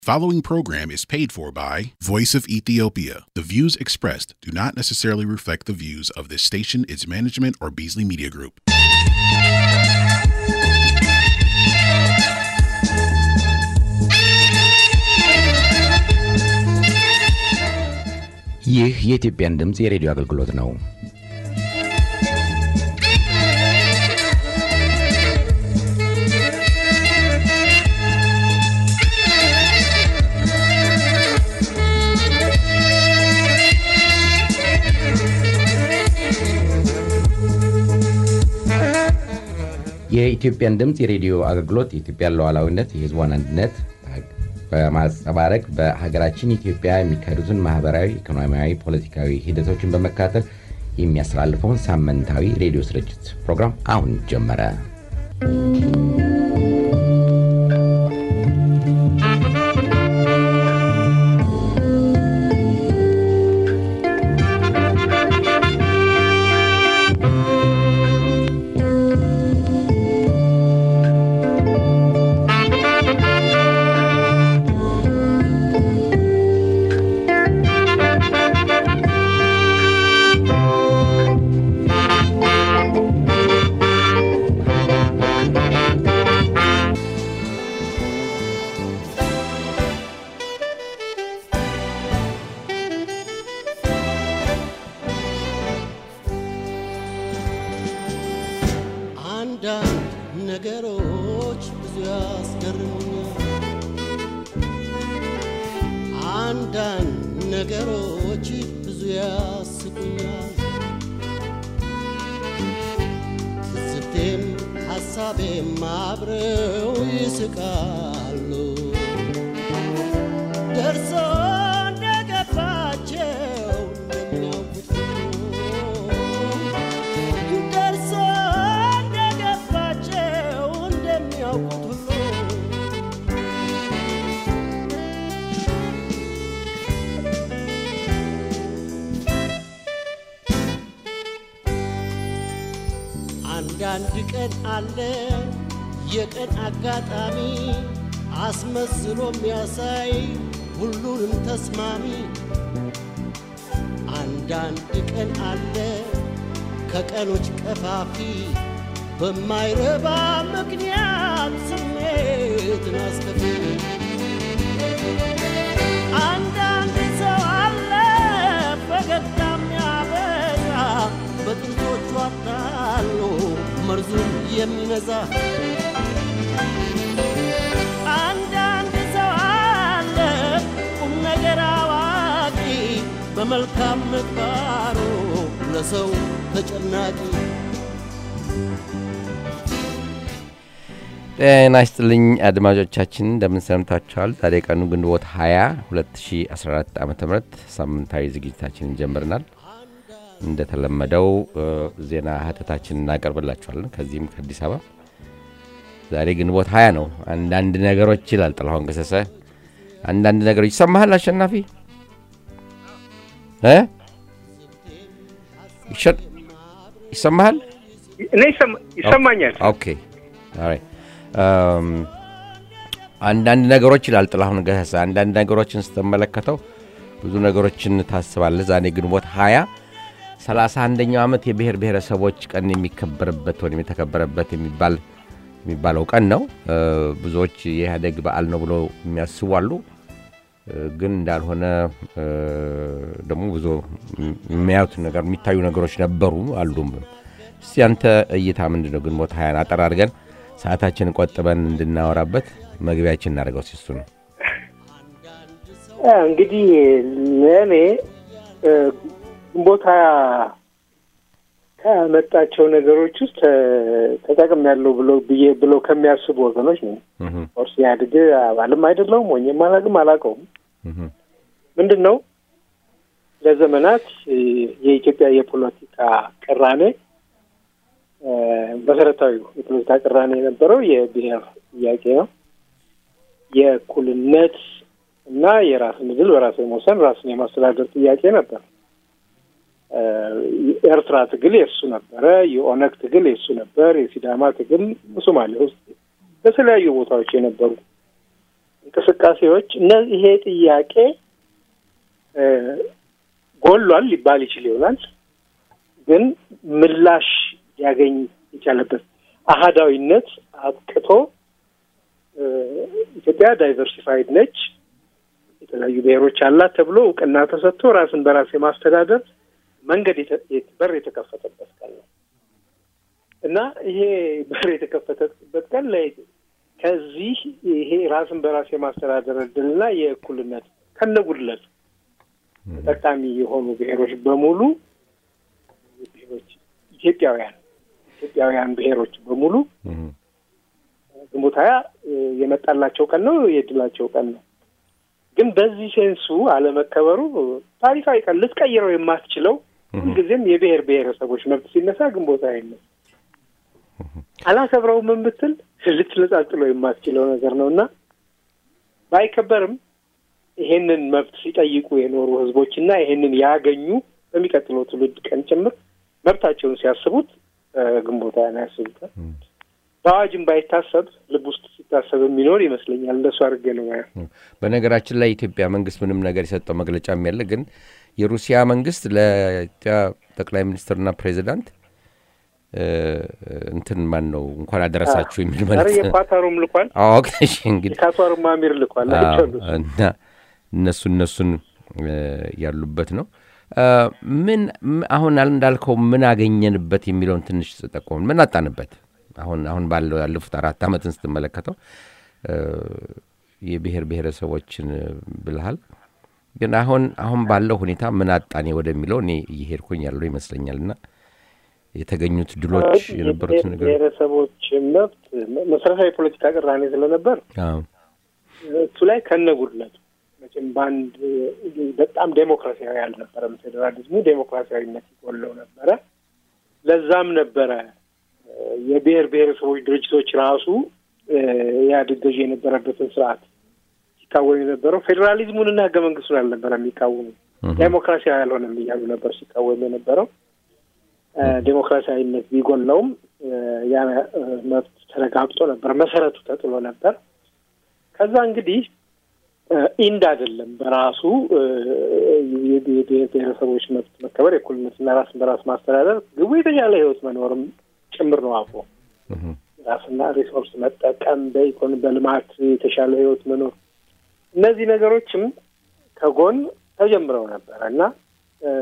Following program is paid for by Voice of Ethiopia. The views expressed do not necessarily reflect the views of this station, its management, or Beasley Media Group. ይህ የኢትዮጵያን ድምፅ የሬዲዮ አገልግሎት ነው። የኢትዮጵያን ድምፅ የሬዲዮ አገልግሎት የኢትዮጵያን ሉዓላዊነት፣ የሕዝቧን አንድነት በማንጸባረቅ በሀገራችን ኢትዮጵያ የሚካሄዱትን ማህበራዊ፣ ኢኮኖሚያዊ፣ ፖለቲካዊ ሂደቶችን በመከታተል የሚያስተላልፈውን ሳምንታዊ ሬዲዮ ስርጭት ፕሮግራም አሁን ጀመረ። አንዳንድ ነገሮች ብዙ ያስገርሙኛል። አንዳንድ ነገሮች ብዙ ያስቁኛል። ትዝብቴም ሐሳቤም አብረው ይስቃሉ። ደርሶ እንደገባቸው እንደሚያውቁት ሁሉ ደርሶ እንደገባቸው እንደሚያውቁት ሁሉ አንዳንድ ቀን አለ የቀን አጋጣሚ አስመስሎ የሚያሳይ ሁሉንም ተስማሚ አንዳንድ ቀን አለ ከቀኖች ቀፋፊ በማይረባ ምክንያት ስሜትን አስከፊ አንዳንድ ሰው አለ ፈገግታ የሚያበዛ በጥንቶቹ አታሎ መርዙን የሚነዛ አንዳንድ ሰው አለ ቁም ነገር አዋቂ በመልካም ምግባሩ ለሰው ተጨናቂ ጤና ይስጥልኝ አድማጮቻችን፣ እንደምን ሰምታችኋል? ዛሬ ቀኑ ግንቦት 20 2014 ዓ ም ሳምንታዊ ዝግጅታችንን ጀምረናል። እንደተለመደው እ፣ ዜና ህተታችን እናቀርብላችኋለን። ከዚህም ከአዲስ አበባ ዛሬ ግንቦት 20 ነው። አንዳንድ ነገሮች ይላል ጥላሁን ገሰሰ። አንዳንድ ነገሮች ይሰማሃል አሸናፊ እ? ይሸ- ይሰማሃል? እኔ ይሰማ- ይሰማኛል። ኦኬ ኦራይት። እም፣ አንዳንድ ነገሮች ይላል ጥላሁን ገሰሰ። አንዳንድ ነገሮችን ስትመለከተው ብዙ ነገሮችን ታስባለህ። ዛሬ ግንቦት 20 ሰላሳ አንደኛው ዓመት የብሔር ብሔረሰቦች ቀን የሚከበርበት ወይም የተከበረበት የሚባል የሚባለው ቀን ነው። እ፣ ብዙዎች የኢህአዴግ በዓል ነው ብሎ የሚያስቡ አሉ። እ፣ ግን እንዳልሆነ እ፣ ደግሞ ብዙ የሚያዩት ነገር የሚታዩ ነገሮች ነበሩ አሉም። እስቲ አንተ እይታ ምንድን ነው? ግንቦት ሀያን አጠር አድርገን ሰዓታችንን ቆጥበን እንድናወራበት መግቢያችን እናደርገው ሲሱ ነው። አ፣ እንግዲህ ለእኔ እ፣ ግንቦት ሃያ ከመጣቸው ነገሮች ውስጥ ተጠቅም ያለው ብሎ ብዬ ብሎ ከሚያስቡ ወገኖች ነው። እህም፣ ኦርስ ኢህአዴግ አባልም አይደለሁም ወይም አላውቅም አላውቀውም። እህም፣ ምንድን ነው ለዘመናት እ፣ የኢትዮጵያ የፖለቲካ ቅራኔ እ፣ መሰረታዊ የፖለቲካ ቅራኔ የነበረው የብሔር ጥያቄ ነው። የእኩልነት እና የራስን ዕድል በራስ የመወሰን ራስን የማስተዳደር ጥያቄ ነበር። እ፣ የኤርትራ ትግል የእሱ ነበረ። የኦነግ ትግል የእሱ ነበር። የሲዳማ ትግል ሶማሌ ውስጥ በተለያዩ ቦታዎች የነበሩ እንቅስቃሴዎች እነ ይሄ ጥያቄ እ፣ ጎሏል ሊባል ይችል ይሆናል፣ ግን ምላሽ ሊያገኝ የቻለበት አህዳዊነት አጥቅቶ እ፣ ኢትዮጵያ ዳይቨርሲፋይድ ነች፣ የተለያዩ ብሔሮች አላት ተብሎ እውቅና ተሰጥቶ ራስን በራስ የማስተዳደር መንገድ የተ- የት- በር የተከፈተበት ቀን ነው እና ይሄ በር የተከፈተበት ቀን ላይ ከዚህ ይሄ ራስን በራስ የማስተዳደር እድልና የእኩልነት ከነጉድለቱ ተጠቃሚ የሆኑ ብሔሮች በሙሉ ብሔሮች ኢትዮጵያውያን ኢትዮጵያውያን ብሔሮች በሙሉ እህ፣ ግንቦት ሀያ የመጣላቸው ቀን ነው፣ የድላቸው ቀን ነው። ግን በዚህ ሴንሱ አለመከበሩ ታሪካዊ ቀን ልትቀይረው የማትችለው ሁልጊዜም የብሔር ብሔረሰቦች መብት ሲነሳ ግንቦት ሀያ ይነሳ አላከብረውም የምትል ልትነጻጽለው የማትችለው ነገር ነው እና ባይከበርም ይሄንን መብት ሲጠይቁ የኖሩ ህዝቦች እና ይሄንን ያገኙ በሚቀጥለው ትውልድ ቀን ጭምር መብታቸውን ሲያስቡት እ፣ ግንቦት ሀያን ያስቡታል። በአዋጅም ባይታሰብ ልብ ውስጥ ሲታሰብ የሚኖር ይመስለኛል። እንደሱ አድርጌ ነው ማየው። በነገራችን ላይ የኢትዮጵያ መንግስት ምንም ነገር የሰጠው መግለጫም ያለ ግን የሩሲያ መንግስት ለኢትዮጵያ ጠቅላይ ሚኒስትርና ፕሬዚዳንት እ፣ እንትን ማን ነው እንኳን አደረሳችሁ የሚል ኧረ መልዕክት የኳታሩም ልኳል፣ አዎ እሺ እንግዲህ የካታሩም አሚር ልኳል። አዎ፣ አይቻሉት እና እነሱ እነሱን እ፣ ያሉበት ነው እ፣ ምን ም- አሁን አል- እንዳልከው ምን አገኘንበት የሚለውን ትንሽ ጠቆምን ምን አጣንበት አሁን አሁን ባለው ያለፉት አራት ዓመትን ስትመለከተው እ፣ የብሔር ብሔረሰቦችን እ፣ ብልሃል ግን አሁን አሁን ባለው ሁኔታ ምን አጣኔ ወደሚለው እኔ እየሄድኩኝ ያለው ይመስለኛል እና የተገኙት ድሎች የነበሩት ነገር ብሔረሰቦች መብት መሰረታዊ የፖለቲካ ቅራኔ ስለነበር አዎ፣ እሱ ላይ ከነጉድለቱ መቼም በአንድ በጣም ዴሞክራሲያዊ አልነበረም። ፌዴራሊዝሙ ዴሞክራሲያዊነት ይጎለው ነበረ። ለዛም ነበረ እ፣ የብሔር ብሔረሰቦች ድርጅቶች ራሱ እ፣ ኢህአዴግ ገዢ የነበረበትን ስርዓት ሲቃወሙ የነበረው ፌዴራሊዝሙንና ህገ መንግስቱን አልነበረ የሚቃወሙ ዴሞክራሲያዊ አልሆነም እያሉ ነበር ሲቃወሙ የነበረው። እ፣ ዴሞክራሲያዊነት ቢጎለውም እ፣ ያ እ፣ መብት ተረጋግጦ ነበር፣ መሰረቱ ተጥሎ ነበር። ከዛ እንግዲህ እ፣ ኢንድ አይደለም በራሱ እ፣ የብሔር ብሔረሰቦች መብት መከበር የእኩልነትና ራስን በራስ ማስተዳደር ግቡ የተሻለ ህይወት መኖርም ጭምር ነው አብሮ እህ፣ ራስና ሪሶርስ መጠቀም በኢኮኖሚ በልማት የተሻለ ህይወት መኖር እነዚህ ነገሮችም ከጎን ተጀምረው ነበረ እና እ፣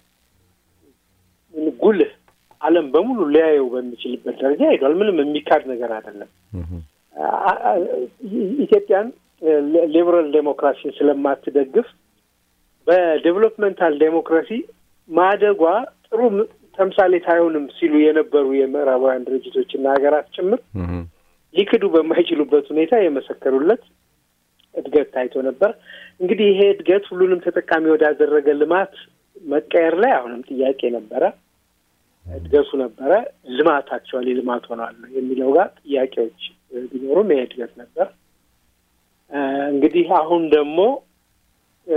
ጉልህ ዓለም በሙሉ ሊያየው በሚችልበት ደረጃ ሄዷል። ምንም የሚካድ ነገር አይደለም። እህ፣ አ- አ- ኢትዮጵያን ሊበራል ዴሞክራሲን ስለማትደግፍ በዴቨሎፕመንታል ዴሞክራሲ ማደጓ ጥሩ ም- ተምሳሌት አይሆንም ሲሉ የነበሩ የምዕራባውያን ድርጅቶችና ሀገራት ጭምር እህ፣ ሊክዱ በማይችሉበት ሁኔታ የመሰከሩለት እድገት ታይቶ ነበር። እንግዲህ ይሄ እድገት ሁሉንም ተጠቃሚ ወዳደረገ ልማት መቀየር ላይ አሁንም ጥያቄ ነበረ። እድገቱ ነበረ፣ ልማት አክቹዋሊ ልማት ሆኗል የሚለው ጋር ጥያቄዎች እ፣ ቢኖሩም ይሄ እድገት ነበር። እ፣ እንግዲህ አሁን ደግሞ እ፣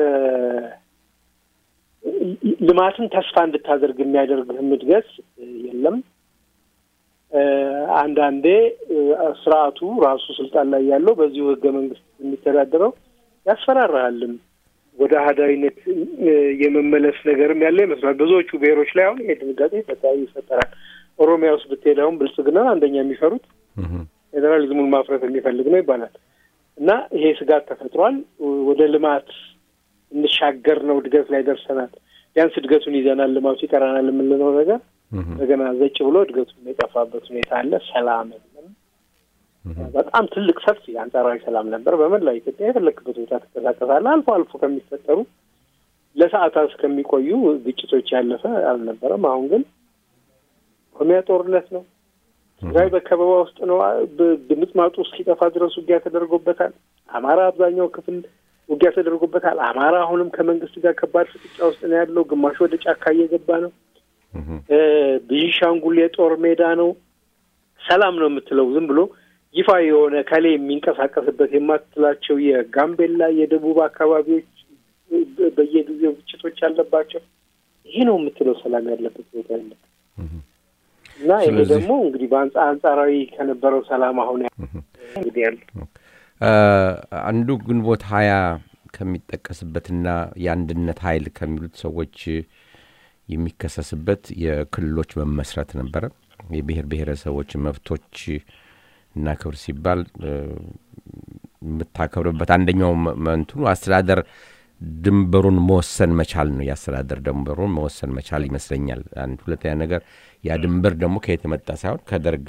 ልማትን ተስፋ እንድታደርግ የሚያደርግህም እድገት እ፣ የለም። እ፣ አንዳንዴ እ፣ ስርዓቱ ራሱ ስልጣን ላይ ያለው በዚሁ ህገ መንግስት የሚተዳደረው ያስፈራራሃልም ወደ አህዳዊነት እ፣ የመመለስ ነገርም ያለ ይመስላል። ብዙዎቹ ብሔሮች ላይ አሁን ይሄ ድንጋጤ ፈታ- ይፈጠራል። ኦሮሚያ ውስጥ ብትሄድ አሁን ብልጽግና አንደኛ የሚፈሩት እህ፣ ፌዴራሊዝሙን ማፍረስ የሚፈልግ ነው ይባላል እና ይሄ ስጋት ተፈጥሯል። ወደ ልማት እንሻገር ነው፣ እድገት ላይ ደርሰናል፣ ቢያንስ እድገቱን ይዘናል፣ ልማቱ ይቀራናል የምንለው ነገር እህ፣ እንደገና ዘጭ ብሎ እድገቱን የጠፋበት ሁኔታ አለ። ሰላም የለም። በጣም ትልቅ ሰፊ አንጻራዊ ሰላም ነበር። በመላው ኢትዮጵያ የፈለክበት ቦታ ትንቀሳቀሳለህ። አልፎ አልፎ ከሚፈጠሩ ለሰዓታት ከሚቆዩ ግጭቶች ያለፈ አልነበረም። አሁን ግን ኦሮሚያ ጦርነት ነው። ትግራይ በከበባ ውስጥ ነው። ብ- ድምጥማጡ እስኪጠፋ ድረስ ውጊያ ተደርጎበታል። አማራ አብዛኛው ክፍል ውጊያ ተደርጎበታል። አማራ አሁንም ከመንግስት ጋር ከባድ ፍጥጫ ውስጥ ነው ያለው። ግማሹ ወደ ጫካ እየገባ ነው። እህ፣ እ፣ ቤንሻንጉል የጦር ሜዳ ነው። ሰላም ነው የምትለው ዝም ብሎ ይፋ የሆነ ከሌ የሚንቀሳቀስበት የማትላቸው የጋምቤላ የደቡብ አካባቢዎች በ- በየጊዜው ግጭቶች አለባቸው። ይሄ ነው የምትለው ሰላም ያለበት ቦታ የለም። እና ይሄ ስለዚህ- ደግሞ እንግዲህ በአንጻ አንጻራዊ ከነበረው ሰላም አሁን ያ- እንግዲህ ያለ አንዱ ግንቦት ሀያ ከሚጠቀስበትና የአንድነት ኃይል ከሚሉት ሰዎች የሚከሰስበት የክልሎች መመስረት ነበረ። የብሔር ብሔረሰቦች መብቶች እና ክብር ሲባል የምታከብርበት አንደኛው መንትኑ አስተዳደር ድንበሩን መወሰን መቻል ነው። የአስተዳደር ድንበሩን መወሰን መቻል ይመስለኛል። አንድ ሁለተኛ ነገር ያ ድንበር ደግሞ ከየት የመጣ ሳይሆን ከደርግ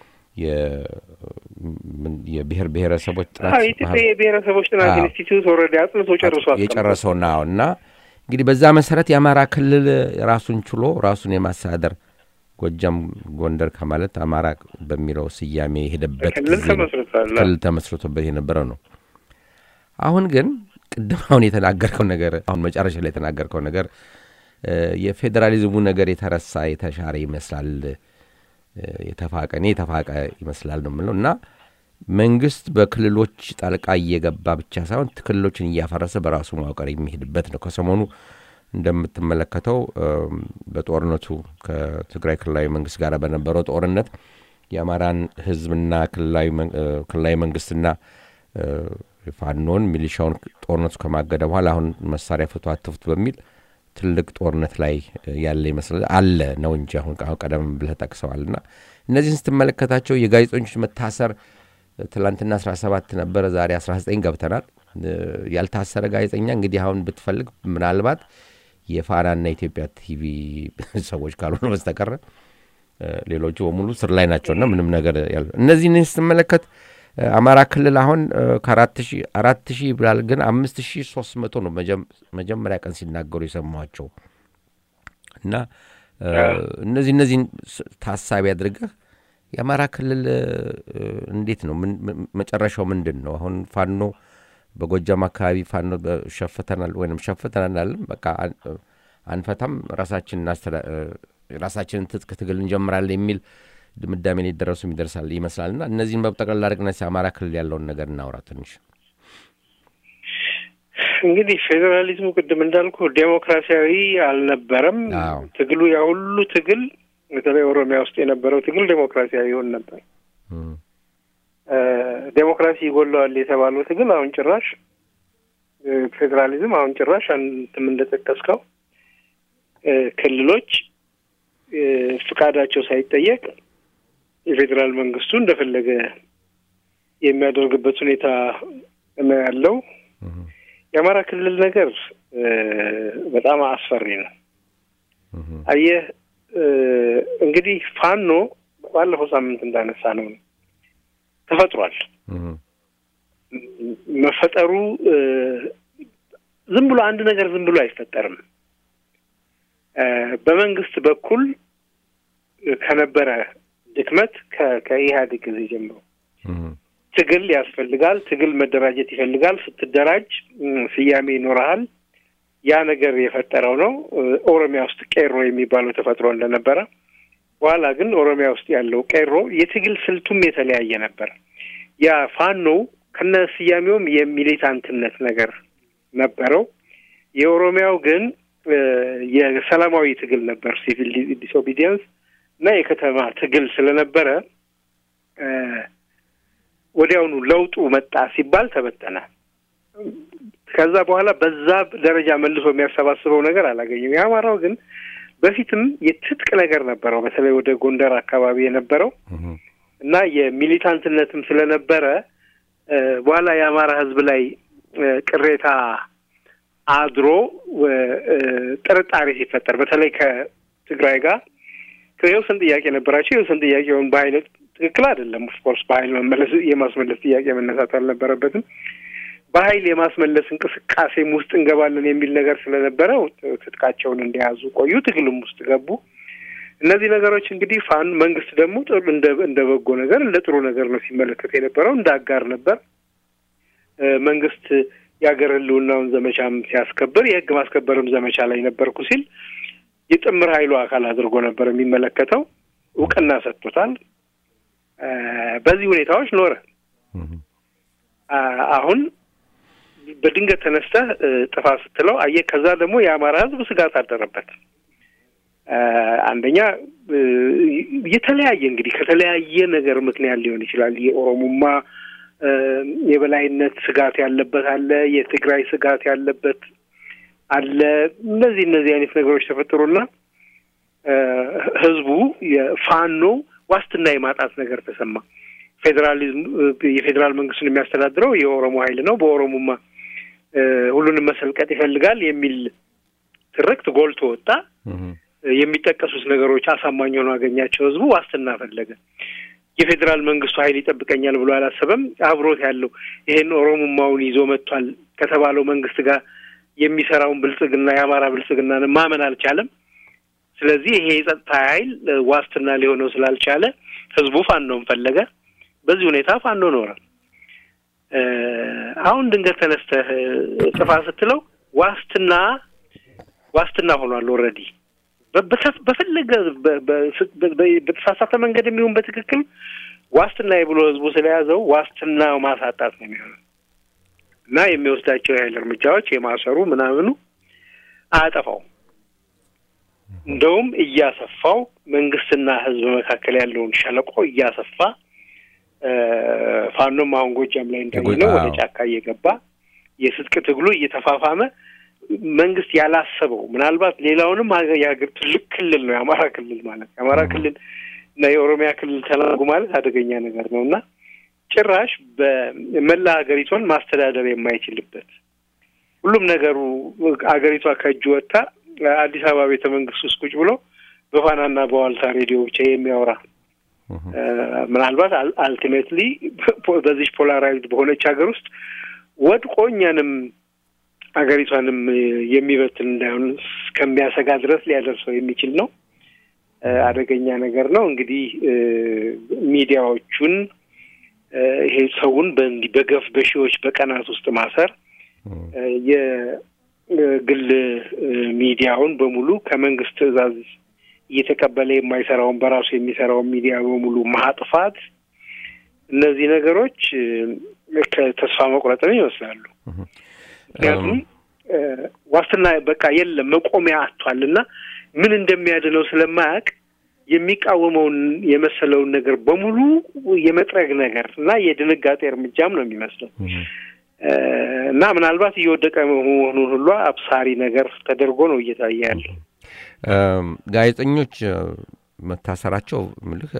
የብሔር ብሔረሰቦች ጥናት ኢትዮጵያ የብሔረሰቦች ጥናት ኢንስቲትዩት ወረዳ አጥንቶ ጨርሶ የጨረሰው ነው እና እንግዲህ በዛ መሰረት የአማራ ክልል ራሱን ችሎ ራሱን የማስተዳደር ጎጃም፣ ጎንደር ከማለት አማራ በሚለው ስያሜ የሄደበት ክልል ተመስርቶበት የነበረው ነው። አሁን ግን ቅድም አሁን የተናገርከው ነገር አሁን መጨረሻ ላይ የተናገርከው ነገር የፌዴራሊዝሙ ነገር የተረሳ የተሻረ ይመስላል የተፋቀ እኔ የተፋቀ ይመስላል ነው የምለው እና መንግስት በክልሎች ጣልቃ እየገባ ብቻ ሳይሆን ክልሎችን እያፈረሰ በራሱ መዋቅር የሚሄድበት ነው። ከሰሞኑ እንደምትመለከተው በጦርነቱ ከትግራይ ክልላዊ መንግስት ጋር በነበረው ጦርነት የአማራን ህዝብና ክልላዊ መንግስትና ፋኖን ሚሊሻውን ጦርነቱ ከማገደ በኋላ አሁን መሳሪያ ፍቱ አትፍቱ በሚል ትልቅ ጦርነት ላይ ያለ ይመስላል አለ ነው እንጂ አሁን ቀደም ብለህ ጠቅሰዋል። እና እነዚህን ስትመለከታቸው የጋዜጠኞች መታሰር ትላንትና አስራ ሰባት ነበረ፣ ዛሬ አስራ ዘጠኝ ገብተናል። ያልታሰረ ጋዜጠኛ እንግዲህ አሁን ብትፈልግ ምናልባት የፋናና የኢትዮጵያ ቲቪ ሰዎች ካልሆነ በስተቀረ ሌሎቹ በሙሉ ስር ላይ ናቸውና ምንም ነገር ያለ እነዚህን ስትመለከት አማራ ክልል አሁን ከአራት ሺህ አራት ሺህ ብላል፣ ግን አምስት ሺህ ሶስት መቶ ነው መጀመሪያ ቀን ሲናገሩ የሰማቸው እና እነዚህ እነዚህን ታሳቢ አድርገህ የአማራ ክልል እንዴት ነው መጨረሻው ምንድን ነው? አሁን ፋኖ በጎጃም አካባቢ ፋኖ ሸፍተናል ወይም ሸፍተናል አለም በቃ አንፈታም፣ ራሳችንን ትጥቅ ትግል እንጀምራለን የሚል ድምዳሜ ላይ ደረሱ ይደርሳል ይመስላል። እና እነዚህን በጠቅላላ አድርገን አማራ ክልል ያለውን ነገር እናውራ ትንሽ። እንግዲህ ፌዴራሊዝሙ ቅድም እንዳልኩ ዴሞክራሲያዊ አልነበረም። ትግሉ ያ ሁሉ ትግል በተለይ ኦሮሚያ ውስጥ የነበረው ትግል ዴሞክራሲያዊ ይሆን ነበር። ዴሞክራሲ ይጎለዋል የተባለው ትግል አሁን ጭራሽ ፌዴራሊዝም አሁን ጭራሽ አንተም እንደጠቀስከው ክልሎች ፍቃዳቸው ሳይጠየቅ የፌዴራል መንግስቱ እንደፈለገ የሚያደርግበት ሁኔታ ነው ያለው። የአማራ ክልል ነገር በጣም አስፈሪ ነው። አየህ እንግዲህ ፋኖ ባለፈው ሳምንት እንዳነሳ ነው ተፈጥሯል። መፈጠሩ ዝም ብሎ አንድ ነገር ዝም ብሎ አይፈጠርም። በመንግስት በኩል ከነበረ ድክመት ከኢህአዴግ ጊዜ ጀምሮ ትግል ያስፈልጋል። ትግል መደራጀት ይፈልጋል። ስትደራጅ ስያሜ ይኖረሃል። ያ ነገር የፈጠረው ነው። ኦሮሚያ ውስጥ ቄሮ የሚባለው ተፈጥሮ እንደነበረ፣ በኋላ ግን ኦሮሚያ ውስጥ ያለው ቄሮ የትግል ስልቱም የተለያየ ነበር። ያ ፋኖው ከነ ስያሜውም የሚሊታንትነት ነገር ነበረው። የኦሮሚያው ግን የሰላማዊ ትግል ነበር፣ ሲቪል ዲስኦቢዲየንስ እና የከተማ ትግል ስለነበረ ወዲያውኑ ለውጡ መጣ ሲባል ተበተነ። ከዛ በኋላ በዛ ደረጃ መልሶ የሚያሰባስበው ነገር አላገኘም። የአማራው ግን በፊትም የትጥቅ ነገር ነበረው፣ በተለይ ወደ ጎንደር አካባቢ የነበረው እና የሚሊታንትነትም ስለነበረ በኋላ የአማራ ሕዝብ ላይ ቅሬታ አድሮ ጥርጣሬ ሲፈጠር በተለይ ከትግራይ ጋር የወሰን ጥያቄ ነበራቸው። የወሰን ጥያቄውን በኃይል ትክክል አይደለም። ኦፍኮርስ በኃይል መመለስ የማስመለስ ጥያቄ መነሳት አልነበረበትም። በኃይል የማስመለስ እንቅስቃሴም ውስጥ እንገባለን የሚል ነገር ስለነበረ ትጥቃቸውን እንደያዙ ቆዩ። ትግልም ውስጥ ገቡ። እነዚህ ነገሮች እንግዲህ ፋን መንግስት ደግሞ እንደ እንደ በጎ ነገር እንደ ጥሩ ነገር ነው ሲመለከት የነበረው፣ እንደ አጋር ነበር። መንግስት የሀገር ህልውናውን ዘመቻም ሲያስከብር የህግ ማስከበርም ዘመቻ ላይ ነበርኩ ሲል የጥምር ኃይሉ አካል አድርጎ ነበር የሚመለከተው። እውቅና ሰጥቶታል። በዚህ ሁኔታዎች ኖረ። አሁን በድንገት ተነስተህ ጥፋ ስትለው አየህ። ከዛ ደግሞ የአማራ ህዝብ ስጋት አደረበት። አንደኛ የተለያየ እንግዲህ ከተለያየ ነገር ምክንያት ሊሆን ይችላል። የኦሮሞማ የበላይነት ስጋት ያለበት አለ፣ የትግራይ ስጋት ያለበት አለ። እነዚህ እነዚህ አይነት ነገሮች ተፈጥሮና ህዝቡ የፋኖ ዋስትና የማጣት ነገር ተሰማ። ፌዴራሊዝም የፌዴራል መንግስቱን የሚያስተዳድረው የኦሮሞ ኃይል ነው፣ በኦሮሞማ ሁሉንም መሰልቀጥ ይፈልጋል የሚል ትርክት ጎልቶ ወጣ። የሚጠቀሱት ነገሮች አሳማኝ ሆኖ አገኛቸው። ህዝቡ ዋስትና ፈለገ። የፌዴራል መንግስቱ ኃይል ይጠብቀኛል ብሎ አላሰበም። አብሮት ያለው ይሄን ኦሮሞማውን ይዞ መጥቷል ከተባለው መንግስት ጋር የሚሰራውን ብልጽግና የአማራ ብልጽግናን ማመን አልቻለም። ስለዚህ ይሄ የጸጥታ ኃይል ዋስትና ሊሆነው ስላልቻለ ህዝቡ ፋኖን ፈለገ። በዚህ ሁኔታ ፋኖ ኖረ። አሁን ድንገት ተነስተህ ጥፋ ስትለው ዋስትና ዋስትና ሆኗል። ኦልሬዲ በፈለገ በተሳሳተ መንገድ የሚሆን በትክክል ዋስትና ብሎ ህዝቡ ስለያዘው ዋስትና ማሳጣት ነው የሚሆነው እና የሚወስዳቸው የኃይል እርምጃዎች የማሰሩ ምናምኑ አያጠፋው እንደውም እያሰፋው መንግስትና ህዝብ መካከል ያለውን ሸለቆ እያሰፋ ፋኖም አሁን ጎጃም ላይ እንዳየነው ወደ ጫካ እየገባ የስጥቅ ትግሉ እየተፋፋመ መንግስት ያላሰበው ምናልባት ሌላውንም የሀገር ትልቅ ክልል ነው የአማራ ክልል ማለት የአማራ ክልል እና የኦሮሚያ ክልል ተናጉ ማለት አደገኛ ነገር ነው እና ጭራሽ በመላ ሀገሪቷን ማስተዳደር የማይችልበት ሁሉም ነገሩ አገሪቷ ከእጁ ወጥታ አዲስ አበባ ቤተ መንግስት ውስጥ ቁጭ ብሎ በፋናና በዋልታ ሬዲዮ ብቻ የሚያወራ ምናልባት አልቲሜትሊ በዚች ፖላራይዝድ በሆነች ሀገር ውስጥ ወድቆ እኛንም ሀገሪቷንም የሚበትን እንዳይሆን እስከሚያሰጋ ድረስ ሊያደርሰው የሚችል ነው። አደገኛ ነገር ነው። እንግዲህ ሚዲያዎቹን ይሄ ሰውን በእንዲህ በገፍ በሺዎች በቀናት ውስጥ ማሰር የግል ሚዲያውን በሙሉ ከመንግስት ትዕዛዝ እየተቀበለ የማይሰራውን በራሱ የሚሰራውን ሚዲያ በሙሉ ማጥፋት፣ እነዚህ ነገሮች ከተስፋ መቁረጥን ይመስላሉ። ምክንያቱም ዋስትና በቃ የለም መቆሚያ አጥቷል እና ምን እንደሚያድነው ስለማያውቅ የሚቃወመውን የመሰለውን ነገር በሙሉ የመጥረግ ነገር እና የድንጋጤ እርምጃም ነው የሚመስለው እና ምናልባት እየወደቀ መሆኑን ሁሉ አብሳሪ ነገር ተደርጎ ነው እየታየ ያለው። ጋዜጠኞች መታሰራቸው ምልህ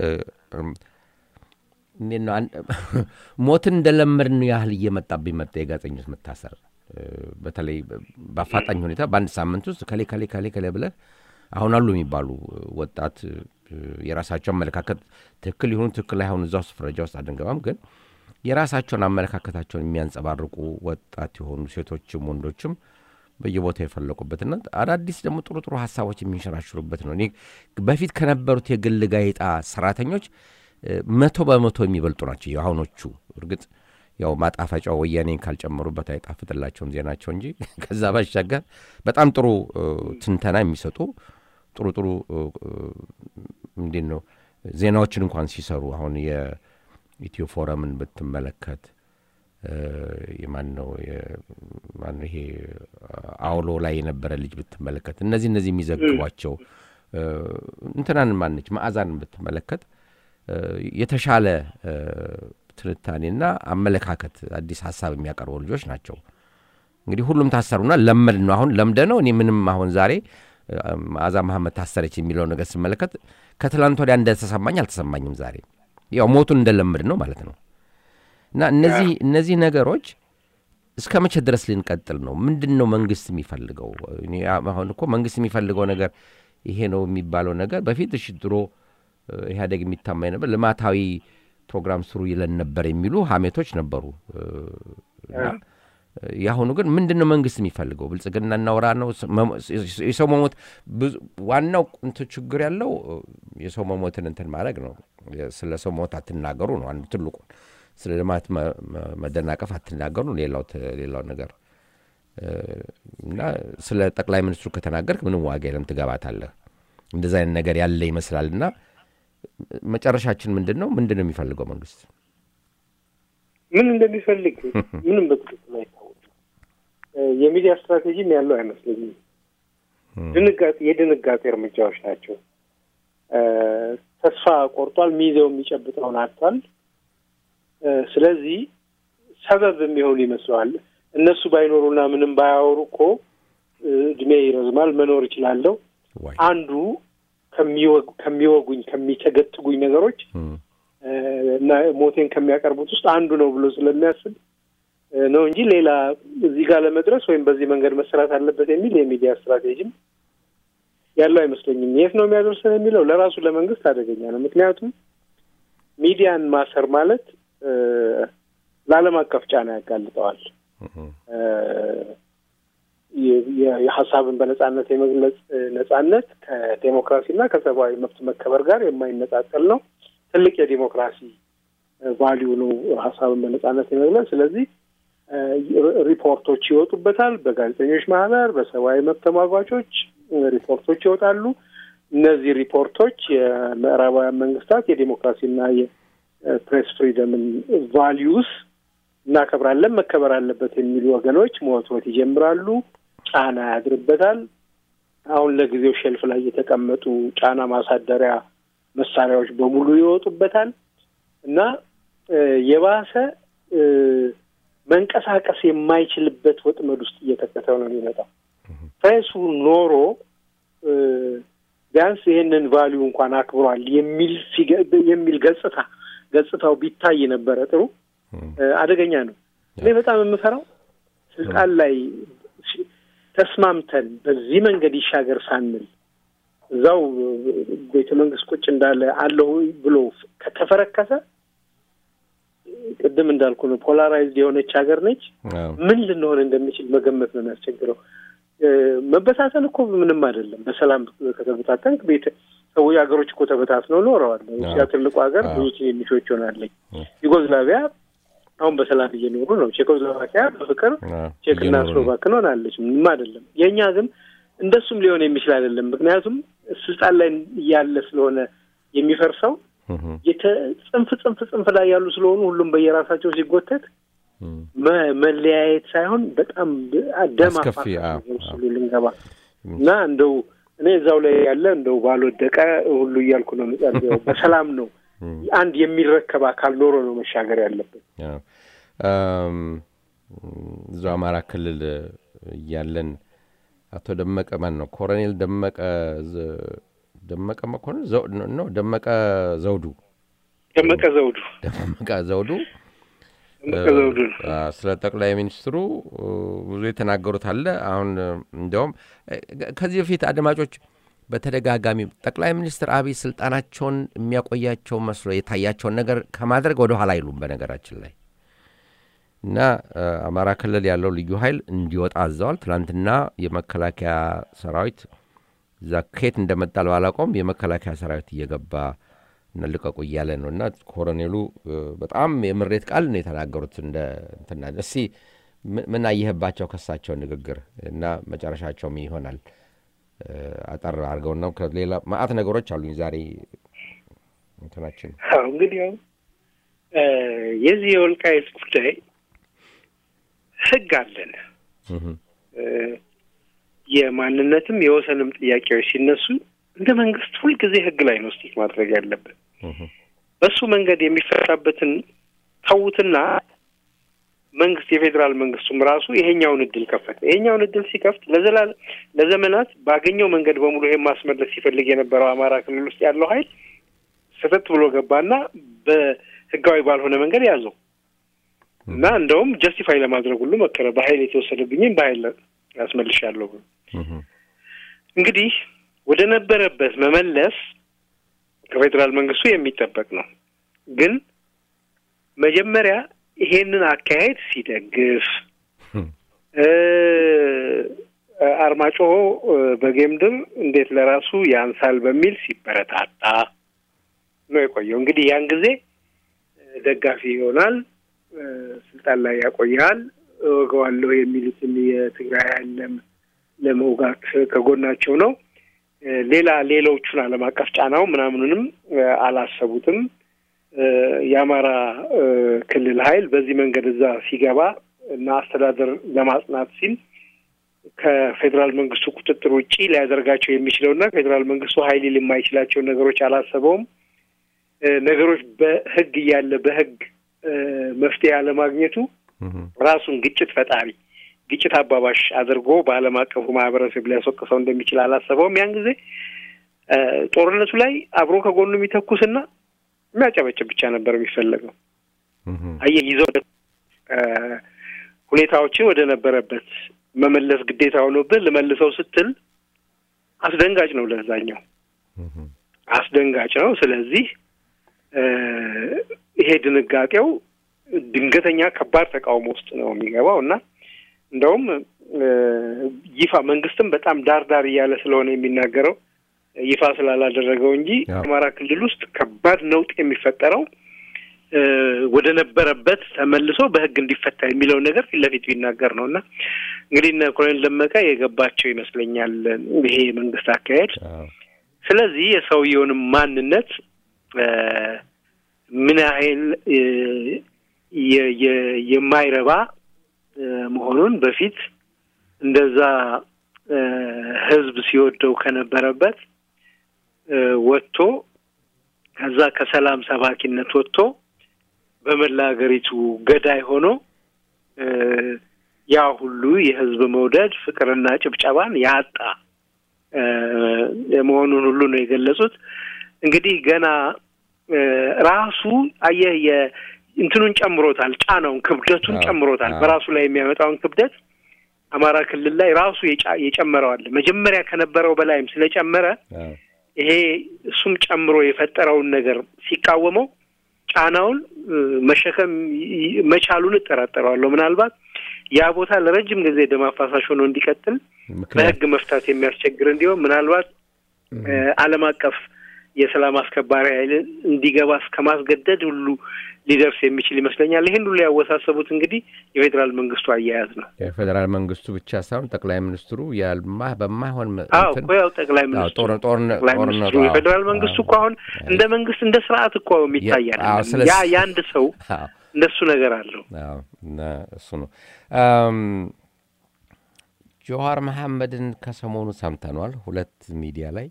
እንዴት ነው ሞትን እንደለመድን ያህል እየመጣብኝ መጣ። የጋዜጠኞች መታሰር በተለይ በአፋጣኝ ሁኔታ በአንድ ሳምንት ውስጥ ከሌ ከሌ ከሌ ከሌ ብለህ አሁን አሉ የሚባሉ ወጣት የራሳቸው አመለካከት ትክክል ይሁኑ ትክክል አይሆኑ እዛ ውስጥ ፍረጃ ውስጥ አድንገባም፣ ግን የራሳቸውን አመለካከታቸውን የሚያንጸባርቁ ወጣት የሆኑ ሴቶችም ወንዶችም በየቦታው የፈለቁበትና አዳዲስ ደግሞ ጥሩ ጥሩ ሀሳቦች የሚንሸራሽሩበት ነው። እኔ በፊት ከነበሩት የግል ጋዜጣ ሰራተኞች መቶ በመቶ የሚበልጡ ናቸው የአሁኖቹ። እርግጥ ያው ማጣፈጫው ወያኔን ካልጨመሩበት አይጣፍጥላቸውም ዜናቸው እንጂ ከዛ ባሻገር በጣም ጥሩ ትንተና የሚሰጡ ጥሩ ጥሩ እንዴት ነው ዜናዎችን እንኳን ሲሰሩ አሁን የኢትዮ ፎረምን ብትመለከት የማን ነው ማነው ይሄ አውሎ ላይ የነበረ ልጅ ብትመለከት እነዚህ እነዚህ የሚዘግቧቸው እንትናን ማነች መዓዛን ብትመለከት የተሻለ ትንታኔና አመለካከት አዲስ ሀሳብ የሚያቀርቡ ልጆች ናቸው። እንግዲህ ሁሉም ታሰሩና ለመድ ነው አሁን ለምደ ነው። እኔ ምንም አሁን ዛሬ መዓዛ መሐመድ ታሰረች የሚለው ነገር ስመለከት ከትላንት ወዲያ እንደተሰማኝ አልተሰማኝም። ዛሬ ያው ሞቱን እንደለምድ ነው ማለት ነው። እና እነዚህ እነዚህ ነገሮች እስከ መቼ ድረስ ልንቀጥል ነው? ምንድን ነው መንግስት የሚፈልገው? አሁን እኮ መንግስት የሚፈልገው ነገር ይሄ ነው የሚባለው ነገር በፊት እሺ ድሮ ኢህአዴግ የሚታማኝ ነበር ልማታዊ ፕሮግራም ስሩ ይለን ነበር የሚሉ ሀሜቶች ነበሩ። የአሁኑ ግን ምንድን ነው መንግስት የሚፈልገው? ብልጽግና እናውራ ነው? የሰው መሞት ዋናው እንትን ችግር ያለው የሰው መሞትን እንትን ማድረግ ነው። ስለ ሰው ሞት አትናገሩ ነው አንዱ ትልቁ። ስለ ልማት መደናቀፍ አትናገሩ ሌላው ሌላው ነገር እና ስለ ጠቅላይ ሚኒስትሩ ከተናገርክ ምንም ዋጋ የለም ትገባታለህ። እንደዚ አይነት ነገር ያለ ይመስላል እና መጨረሻችን ምንድን ነው? ምንድን ነው የሚፈልገው መንግስት? ምን እንደሚፈልግ ምንም በትክክል አይታወቅም። የሚዲያ ስትራቴጂም ያለው አይመስለኝም። ድንጋጤ የድንጋጤ እርምጃዎች ናቸው። ተስፋ ቆርጧል። ሚይዘው የሚጨብጠውን አጥቷል። ስለዚህ ሰበብ የሚሆን ይመስለዋል። እነሱ ባይኖሩና ምንም ባያወሩ እኮ እድሜ ይረዝማል፣ መኖር ይችላለሁ። ዋይ አንዱ ከሚወጉኝ ከሚተገትጉኝ ነገሮች እና ሞቴን ከሚያቀርቡት ውስጥ አንዱ ነው ብሎ ስለሚያስብ ነው እንጂ ሌላ እዚህ ጋር ለመድረስ ወይም በዚህ መንገድ መሰራት አለበት የሚል የሚዲያ ስትራቴጂም ያለው አይመስለኝም። የት ነው የሚያደርሰን የሚለው ለራሱ ለመንግስት አደገኛ ነው። ምክንያቱም ሚዲያን ማሰር ማለት ለዓለም አቀፍ ጫና ያጋልጠዋል። የሀሳብን በነጻነት የመግለጽ ነጻነት ከዴሞክራሲና ከሰብአዊ መብት መከበር ጋር የማይነጣጠል ነው። ትልቅ የዴሞክራሲ ቫሊዩ ነው ሀሳብን በነጻነት የመግለጽ። ስለዚህ ሪፖርቶች ይወጡበታል። በጋዜጠኞች ማህበር፣ በሰብአዊ መብት ተሟጓቾች ሪፖርቶች ይወጣሉ። እነዚህ ሪፖርቶች የምዕራባውያን መንግስታት የዴሞክራሲና የፕሬስ ፍሪደምን ቫሊዩስ እናከብራለን፣ መከበር አለበት የሚሉ ወገኖች መወትወት ይጀምራሉ። ጫና ያድርበታል። አሁን ለጊዜው ሼልፍ ላይ የተቀመጡ ጫና ማሳደሪያ መሳሪያዎች በሙሉ ይወጡበታል እና የባሰ መንቀሳቀስ የማይችልበት ወጥመድ ውስጥ እየተከተው ነው የሚመጣው። ፕሬሱ ኖሮ ቢያንስ ይሄንን ቫሊዩ እንኳን አክብሯል የሚል የሚል ገጽታ ገጽታው ቢታይ ነበረ ጥሩ። አደገኛ ነው። እኔ በጣም የምፈራው ስልጣን ላይ ተስማምተን በዚህ መንገድ ይሻገር ሳንል እዛው ቤተ መንግስት ቁጭ እንዳለ አለሁ ብሎ ከተፈረከሰ ቅድም እንዳልኩ ነው፣ ፖላራይዝድ የሆነች ሀገር ነች። ምን ልንሆን እንደሚችል መገመት ነው የሚያስቸግረው። መበታተን እኮ ምንም አይደለም። በሰላም ከተበታተንክ ቤተ ሰዎች ሀገሮች እኮ ተበታትነው ኖረዋል። ሩሲያ ትልቁ ሀገር ብዙ ትንንሾች ሆናለች። ዩጎዝላቪያ አሁን በሰላም እየኖሩ ነው። ቼኮስሎቫኪያ በፍቅር ቼክና ስሎቫክን ሆናለች። ምንም አይደለም። የእኛ ግን እንደሱም ሊሆን የሚችል አይደለም። ምክንያቱም ስልጣን ላይ እያለ ስለሆነ የሚፈርሰው ጽንፍ ጽንፍ ጽንፍ ላይ ያሉ ስለሆኑ ሁሉም በየራሳቸው ሲጎተት መለያየት ሳይሆን በጣም ደም አፋሉ ልንገባ እና እንደው እኔ እዛው ላይ ያለ እንደው ባልወደቀ ሁሉ እያልኩ ነው የምጸልየው። በሰላም ነው አንድ የሚረከብ አካል ኖሮ ነው መሻገር ያለበት። እዛው አማራ ክልል እያለን አቶ ደመቀ ማን ነው ኮሎኔል ደመቀ ደመቀ መኮንን ነው ደመቀ ዘውዱ ደመቀ ዘውዱ ደመቀ ዘውዱ ደመቀ ዘውዱ ስለ ጠቅላይ ሚኒስትሩ ብዙ የተናገሩት አለ። አሁን እንዲያውም ከዚህ በፊት አድማጮች በተደጋጋሚ ጠቅላይ ሚኒስትር አብይ ስልጣናቸውን የሚያቆያቸው መስሎ የታያቸውን ነገር ከማድረግ ወደ ኋላ አይሉም። በነገራችን ላይ እና አማራ ክልል ያለው ልዩ ኃይል እንዲወጣ አዘዋል። ትናንትና የመከላከያ ሰራዊት እዛ ከየት እንደመጣ ባላውቀውም የመከላከያ ሰራዊት እየገባ እና ልቀቁ እያለ ነው። እና ኮሎኔሉ በጣም የምሬት ቃል ነው የተናገሩት። እንደ እንትና እስኪ ምን አየህባቸው ከሳቸው ንግግር እና መጨረሻቸውም ይሆናል አጠር አድርገው ነው። ከሌላ ማአት ነገሮች አሉኝ ዛሬ እንትናችን እንግዲህ ያው የዚህ የወልቃይት ጉዳይ ህግ አለን። የማንነትም የወሰንም ጥያቄዎች ሲነሱ እንደ መንግስት ሁልጊዜ ህግ ላይ ነው ስቲክ ማድረግ ያለብን። በሱ መንገድ የሚፈታበትን ተዉትና መንግስት የፌዴራል መንግስቱም ራሱ ይሄኛውን እድል ከፈተ። ይሄኛውን እድል ሲከፍት ለዘላለም ለዘመናት ባገኘው መንገድ በሙሉ ይሄን ማስመለስ ሲፈልግ የነበረው አማራ ክልል ውስጥ ያለው ኃይል ስህተት ብሎ ገባና በህጋዊ ባልሆነ መንገድ ያዘው እና እንደውም ጀስቲፋይ ለማድረግ ሁሉ መከረ። በኃይል የተወሰደብኝም በኃይል ያስመልሻለሁ ብሎ እንግዲህ ወደ ነበረበት መመለስ ከፌዴራል መንግስቱ የሚጠበቅ ነው። ግን መጀመሪያ ይሄንን አካሄድ ሲደግፍ አርማጭሆ በጌምድር እንዴት ለራሱ ያንሳል በሚል ሲበረታታ ነው የቆየው። እንግዲህ ያን ጊዜ ደጋፊ ይሆናል፣ ስልጣን ላይ ያቆያል፣ እወገዋለሁ የሚሉትን የትግራይ ኃይል ለመውጋት ከጎናቸው ነው። ሌላ ሌሎቹን ዓለም አቀፍ ጫናው ምናምኑንም አላሰቡትም። የአማራ ክልል ኃይል በዚህ መንገድ እዛ ሲገባ እና አስተዳደር ለማጽናት ሲል ከፌዴራል መንግስቱ ቁጥጥር ውጪ ሊያደርጋቸው የሚችለውና ፌዴራል መንግስቱ ኃይል ሊል የማይችላቸውን ነገሮች አላሰበውም። ነገሮች በህግ እያለ በህግ መፍትሄ አለማግኘቱ ራሱን ግጭት ፈጣሪ ግጭት አባባሽ አድርጎ በዓለም አቀፉ ማህበረሰብ ሊያስወቅሰው እንደሚችል አላሰበውም። ያን ጊዜ ጦርነቱ ላይ አብሮ ከጎኑ የሚተኩስና የሚያጨበጭብ ብቻ ነበር የሚፈለገው። አየህ ይዘው ሁኔታዎችን ወደ ነበረበት መመለስ ግዴታ ሆኖብህ ልመልሰው ስትል አስደንጋጭ ነው፣ ለዛኛው አስደንጋጭ ነው። ስለዚህ ይሄ ድንጋጤው ድንገተኛ ከባድ ተቃውሞ ውስጥ ነው የሚገባው እና እንደውም ይፋ መንግስትም በጣም ዳር ዳር እያለ ስለሆነ የሚናገረው ይፋ ስላላደረገው እንጂ አማራ ክልል ውስጥ ከባድ ነውጥ የሚፈጠረው ወደ ነበረበት ተመልሶ በህግ እንዲፈታ የሚለውን ነገር ፊት ለፊት ቢናገር ነው እና እንግዲህ እነ ኮሎኔል ደመቀ የገባቸው ይመስለኛል ይሄ የመንግስት አካሄድ። ስለዚህ የሰውየውንም ማንነት ምን ያህል የማይረባ መሆኑን በፊት እንደዛ ህዝብ ሲወደው ከነበረበት ወጥቶ ከዛ ከሰላም ሰባኪነት ወጥቶ በመላ ሀገሪቱ ገዳይ ሆኖ ያ ሁሉ የህዝብ መውደድ ፍቅርና ጭብጨባን ያጣ መሆኑን ሁሉ ነው የገለጹት። እንግዲህ ገና ራሱ አየህ እንትኑን ጨምሮታል፣ ጫናውን ክብደቱን ጨምሮታል። በራሱ ላይ የሚያመጣውን ክብደት አማራ ክልል ላይ ራሱ የጨመረዋል። መጀመሪያ ከነበረው በላይም ስለጨመረ ይሄ እሱም ጨምሮ የፈጠረውን ነገር ሲቃወመው ጫናውን መሸከም መቻሉን እጠራጠረዋለሁ። ምናልባት ያ ቦታ ለረጅም ጊዜ ደም አፋሳሽ ሆኖ እንዲቀጥል በህግ መፍታት የሚያስቸግር እንዲሆን ምናልባት ዓለም አቀፍ የሰላም አስከባሪ ኃይል እንዲገባ እስከ ማስገደድ ሁሉ ሊደርስ የሚችል ይመስለኛል። ይህን ሁሉ ያወሳሰቡት እንግዲህ የፌዴራል መንግስቱ አያያዝ ነው። የፌዴራል መንግስቱ ብቻ ሳይሆን ጠቅላይ ሚኒስትሩ ያልማ በማይሆን አዎ እኮ ያው ጠቅላይ ሚኒስትሩ ጠቅላይ ሚኒስትሩ የፌዴራል መንግስቱ እኮ አሁን እንደ መንግስት እንደ ስርዓት እኮ የሚታያል። ያ የአንድ ሰው እንደሱ ነገር አለው። እሱ ነው። ጀዋር መሐመድን ከሰሞኑ ሰምተኗል። ሁለት ሚዲያ ላይ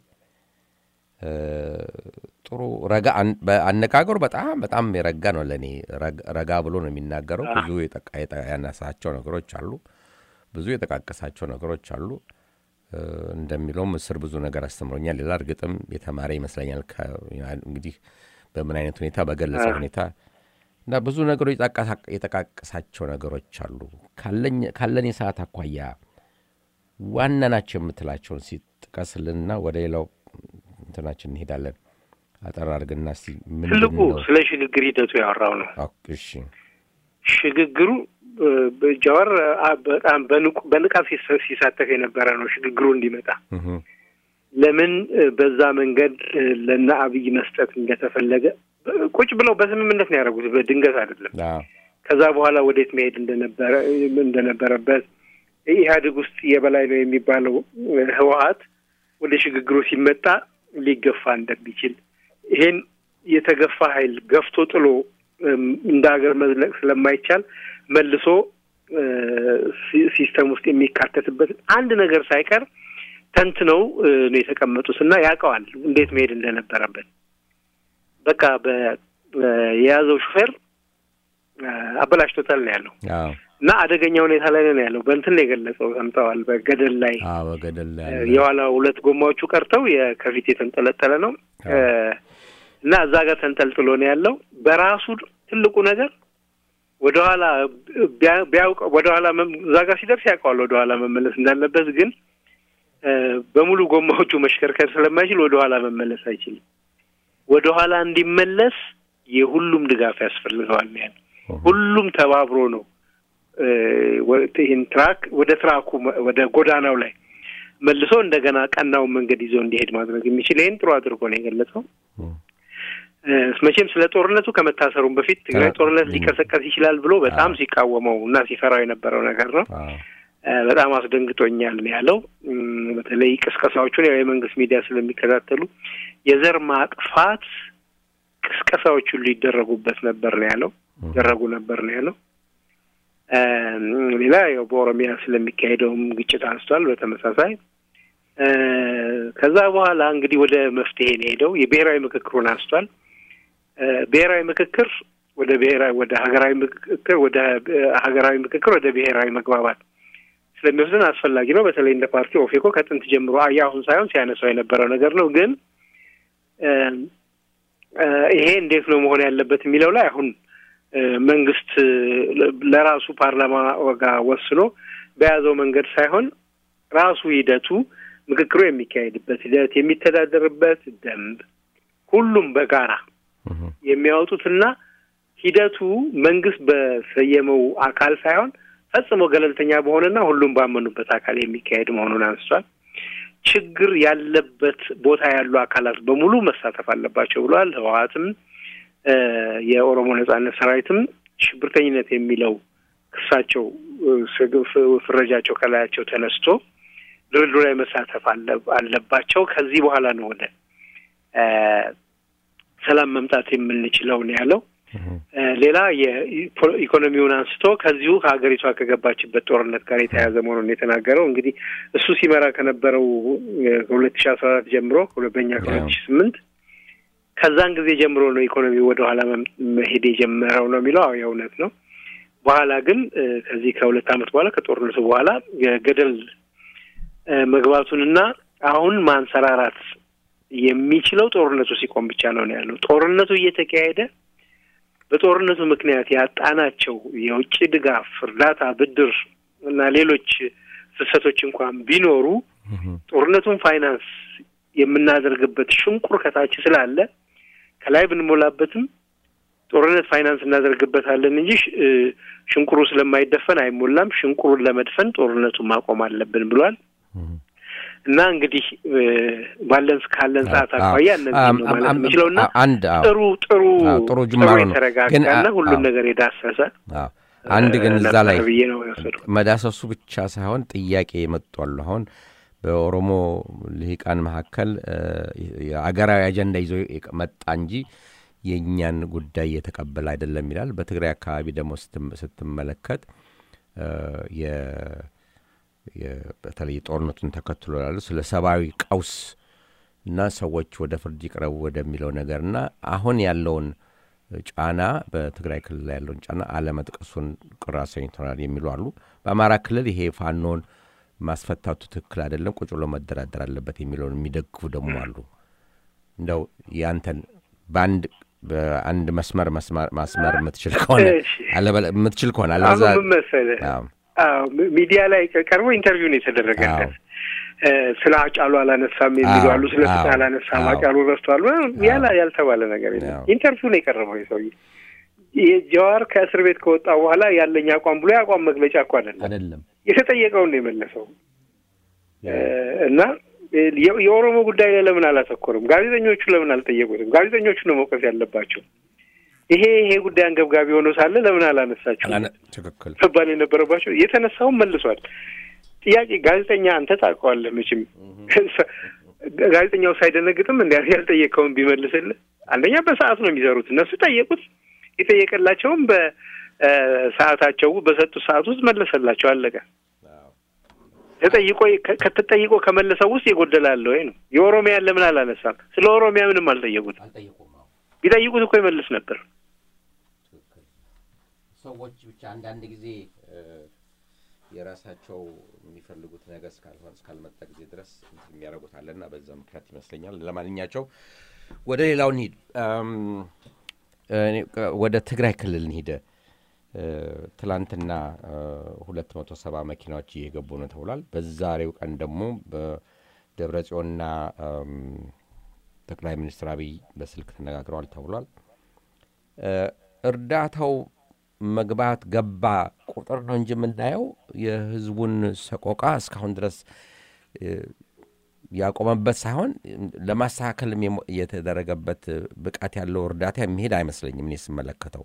ጥሩ ረጋ አነጋገሩ በጣም በጣም የረጋ ነው። ለእኔ ረጋ ብሎ ነው የሚናገረው። ብዙ ያነሳቸው ነገሮች አሉ፣ ብዙ የጠቃቀሳቸው ነገሮች አሉ። እንደሚለውም ምስር ብዙ ነገር አስተምሮኛል ይላል። እርግጥም የተማረ ይመስለኛል። እንግዲህ በምን አይነት ሁኔታ በገለጸ ሁኔታ እና ብዙ ነገሮች የጠቃቀሳቸው ነገሮች አሉ። ካለን የሰዓት አኳያ ዋና ናቸው የምትላቸውን ሲጥቀስልንና ወደ ሌላው እንትናችን እንሄዳለን። አጠር አድርግና እስኪ ትልቁ ስለ ሽግግር ሂደቱ ያወራው ነው። እሺ ሽግግሩ ጃዋር በጣም በንቃት ሲሳተፍ የነበረ ነው። ሽግግሩ እንዲመጣ ለምን በዛ መንገድ ለነ አብይ መስጠት እንደተፈለገ ቁጭ ብለው በስምምነት ነው ያደረጉት። በድንገት አይደለም። ከዛ በኋላ ወዴት መሄድ እንደነበረ እንደነበረበት ኢህአዴግ ውስጥ የበላይ ነው የሚባለው ህወሀት ወደ ሽግግሩ ሲመጣ ሊገፋ እንደሚችል ይሄን የተገፋ ኃይል ገፍቶ ጥሎ እንደ ሀገር መዝለቅ ስለማይቻል መልሶ ሲስተም ውስጥ የሚካተትበት አንድ ነገር ሳይቀር ተንትነው ነው የተቀመጡት እና ያውቀዋል እንዴት መሄድ እንደነበረበት። በቃ የያዘው ሹፌር አበላሽቶታል ነው ያለው እና አደገኛ ሁኔታ ላይ ነው ያለው። በእንትን ነው የገለጸው፣ ሰምተዋል። በገደል ላይ በገደል ላይ የኋላ ሁለት ጎማዎቹ ቀርተው ከፊት የተንጠለጠለ ነው እና እዛ ጋር ተንጠልጥሎ ነው ያለው። በራሱ ትልቁ ነገር ወደኋላ ቢያውቅ ወደኋላ እዛ ጋር ሲደርስ ያውቀዋል ወደኋላ መመለስ እንዳለበት፣ ግን በሙሉ ጎማዎቹ መሽከርከር ስለማይችል ወደኋላ መመለስ አይችልም። ወደኋላ እንዲመለስ የሁሉም ድጋፍ ያስፈልገዋል ነው ያለው። ሁሉም ተባብሮ ነው ይህን ትራክ ወደ ትራኩ ወደ ጎዳናው ላይ መልሶ እንደገና ቀናውን መንገድ ይዞ እንዲሄድ ማድረግ የሚችል ይህን ጥሩ አድርጎ ነው የገለጸው። መቼም ስለ ጦርነቱ ከመታሰሩም በፊት ትግራይ ጦርነት ሊቀሰቀስ ይችላል ብሎ በጣም ሲቃወመው እና ሲፈራው የነበረው ነገር ነው። በጣም አስደንግጦኛል ነው ያለው። በተለይ ቅስቀሳዎቹን ያው የመንግስት ሚዲያ ስለሚከታተሉ የዘር ማጥፋት ቅስቀሳዎቹ ሊደረጉበት ነበር ነው ያለው ይደረጉ ነበር ነው ያለው። ሌላ ያው በኦሮሚያ ስለሚካሄደውም ግጭት አንስቷል። በተመሳሳይ ከዛ በኋላ እንግዲህ ወደ መፍትሄ ነው ሄደው የብሔራዊ ምክክሩን አንስቷል። ብሔራዊ ምክክር ወደ ብሔራዊ ወደ ሀገራዊ ምክክር ወደ ሀገራዊ ምክክር ወደ ብሔራዊ መግባባት ስለሚወስድን አስፈላጊ ነው። በተለይ እንደ ፓርቲ ኦፌኮ ከጥንት ጀምሮ የአሁን ሳይሆን ሲያነሳው የነበረው ነገር ነው። ግን ይሄ እንዴት ነው መሆን ያለበት የሚለው ላይ አሁን መንግስት ለራሱ ፓርላማ ወጋ ወስኖ በያዘው መንገድ ሳይሆን ራሱ ሂደቱ ምክክሩ የሚካሄድበት ሂደት የሚተዳደርበት ደንብ ሁሉም በጋራ የሚያወጡትና ሂደቱ መንግስት በሰየመው አካል ሳይሆን ፈጽሞ ገለልተኛ በሆነና ሁሉም ባመኑበት አካል የሚካሄድ መሆኑን አንስቷል። ችግር ያለበት ቦታ ያሉ አካላት በሙሉ መሳተፍ አለባቸው ብለዋል። ህወሓትም የኦሮሞ ነጻነት ሰራዊትም ሽብርተኝነት የሚለው ክሳቸው ፍረጃቸው ከላያቸው ተነስቶ ድርድሩ ላይ መሳተፍ አለባቸው። ከዚህ በኋላ ነው ወደ ሰላም መምጣት የምንችለው ነው ያለው። ሌላ የኢኮኖሚውን አንስቶ ከዚሁ ከሀገሪቷ ከገባችበት ጦርነት ጋር የተያያዘ መሆኑን የተናገረው እንግዲህ እሱ ሲመራ ከነበረው ከሁለት ሺ አስራ አራት ጀምሮ በኛ ከሁለት ሺ ስምንት ከዛን ጊዜ ጀምሮ ነው ኢኮኖሚ ወደ ኋላ መሄድ የጀመረው ነው የሚለው። አዎ የእውነት ነው። በኋላ ግን ከዚህ ከሁለት ዓመት በኋላ ከጦርነቱ በኋላ ገደል መግባቱንና አሁን ማንሰራራት የሚችለው ጦርነቱ ሲቆም ብቻ ነው ነው ያለው። ጦርነቱ እየተካሄደ በጦርነቱ ምክንያት ያጣናቸው የውጭ ድጋፍ፣ እርዳታ፣ ብድር እና ሌሎች ፍሰቶች እንኳን ቢኖሩ ጦርነቱን ፋይናንስ የምናደርግበት ሽንቁር ከታች ስላለ ከላይ ብንሞላበትም ጦርነት ፋይናንስ እናደርግበታለን እንጂ ሽንቁሩ ስለማይደፈን አይሞላም። ሽንቁሩን ለመድፈን ጦርነቱን ማቆም አለብን ብሏል። እና እንግዲህ ባለን ካለን ሰዓት አኳያ እነዚህ ነው ማለት የምችለው እና አንድ ጥሩ ጥሩ ጥሩ ጅማሮ ነው የተረጋጋና ሁሉን ነገር የዳሰሰ አንድ ግን እዛ ላይ ብዬ ነው የወሰድኩት። መዳሰሱ ብቻ ሳይሆን ጥያቄ የመጧሉ አሁን በኦሮሞ ልሂቃን መካከል የአገራዊ አጀንዳ ይዞ መጣ እንጂ የእኛን ጉዳይ እየተቀበለ አይደለም ይላል። በትግራይ አካባቢ ደግሞ ስትመለከት በተለይ ጦርነቱን ተከትሎ ያሉ ስለ ሰብአዊ ቀውስ እና ሰዎች ወደ ፍርድ ይቅረቡ ወደሚለው ነገር እና አሁን ያለውን ጫና በትግራይ ክልል ያለውን ጫና አለመጥቀሱን ቅር አሰኝቶናል የሚሉ አሉ። በአማራ ክልል ይሄ ፋኖን ማስፈታቱ ትክክል አይደለም፣ ቁጭ ብሎ መደራደር አለበት የሚለውን የሚደግፉ ደግሞ አሉ። እንደው ያንተን በአንድ በአንድ መስመር ማስመር የምትችል ከሆነ የምትችል ከሆነ አለዛ ምን መሰለህ ሚዲያ ላይ ቀርቦ ኢንተርቪው ነው የተደረገለት። ስለ አጫሉ አላነሳም የሚሉ አሉ። ስለ ፍትህ አላነሳም አጫሉ ረስቷል ያላ ያልተባለ ነገር የለም። ኢንተርቪው ነው የቀረበው የሰውዬ የጀዋር ከእስር ቤት ከወጣ በኋላ ያለኝ አቋም ብሎ የአቋም መግለጫ እኮ አይደለም አይደለም የተጠየቀውን ነው የመለሰው እና የኦሮሞ ጉዳይ ላይ ለምን አላተኮርም? ጋዜጠኞቹ ለምን አልጠየቁትም? ጋዜጠኞቹ ነው መውቀስ ያለባቸው። ይሄ ይሄ ጉዳይ አንገብጋቢ ሆኖ ሳለ ለምን አላነሳችሁ ትክክል መባል የነበረባቸው የተነሳውን መልሷል። ጥያቄ ጋዜጠኛ አንተ ታውቀዋለህ መቼም ጋዜጠኛው ሳይደነግጥም እንዲ ያልጠየቀውን ቢመልስልህ አንደኛ በሰዓት ነው የሚሰሩት እነሱ ጠየቁት። የጠየቀላቸውም በሰዓታቸው በሰጡት ሰዓት ውስጥ መለሰላቸው። አለቀ። ተጠይቆ ከተጠይቆ ከመለሰው ውስጥ የጎደላለ ወይ ነው። የኦሮሚያን ለምን አላነሳም? ስለ ኦሮሚያ ምንም አልጠየቁትም። ቢጠይቁት እኮ ይመልስ ነበር። ሰዎች ብቻ አንዳንድ ጊዜ የራሳቸው የሚፈልጉት ነገር እስካልሆን እስካልመጣ ጊዜ ድረስ የሚያደርጉት አለና በዛ ምክንያት ይመስለኛል። ለማንኛቸው ወደ ሌላው እንሂድ። ወደ ትግራይ ክልል እንሂደ ትላንትና ሁለት መቶ ሰባ መኪናዎች እየገቡ ነው ተብሏል። በዛሬው ቀን ደግሞ በደብረ ጽዮንና ጠቅላይ ሚኒስትር አብይ በስልክ ተነጋግረዋል ተብሏል። እርዳታው መግባት ገባ ቁጥር ነው እንጂ የምናየው የህዝቡን ሰቆቃ እስካሁን ድረስ ያቆመበት ሳይሆን ለማስተካከልም የተደረገበት ብቃት ያለው እርዳታ የሚሄድ አይመስለኝም እኔ ስመለከተው።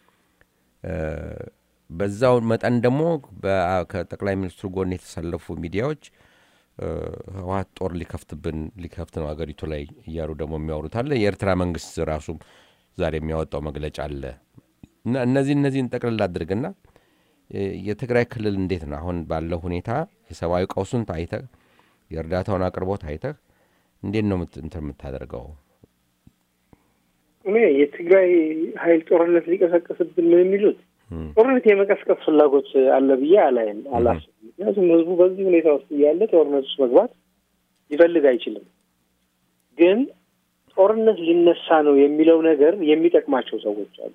በዛው መጠን ደግሞ ከጠቅላይ ሚኒስትሩ ጎን የተሰለፉ ሚዲያዎች ህወሀት ጦር ሊከፍትብን ሊከፍት ነው አገሪቱ ላይ እያሉ ደግሞ የሚያወሩት አለ። የኤርትራ መንግስት ራሱ ዛሬ የሚያወጣው መግለጫ አለ እና እነዚህ እነዚህን ጠቅልል አድርግና የትግራይ ክልል እንዴት ነው አሁን ባለው ሁኔታ የሰብአዊ ቀውሱን አይተህ የእርዳታውን አቅርቦት አይተህ እንዴት ነው እንትን የምታደርገው? እኔ የትግራይ ኃይል ጦርነት ሊቀሰቀስብን ነው የሚሉት ጦርነት የመቀስቀስ ፍላጎት አለ ብዬ አላይም አላስብም። ምክንያቱም ህዝቡ በዚህ ሁኔታ ውስጥ እያለ ጦርነት ውስጥ መግባት ሊፈልግ አይችልም። ግን ጦርነት ሊነሳ ነው የሚለው ነገር የሚጠቅማቸው ሰዎች አሉ።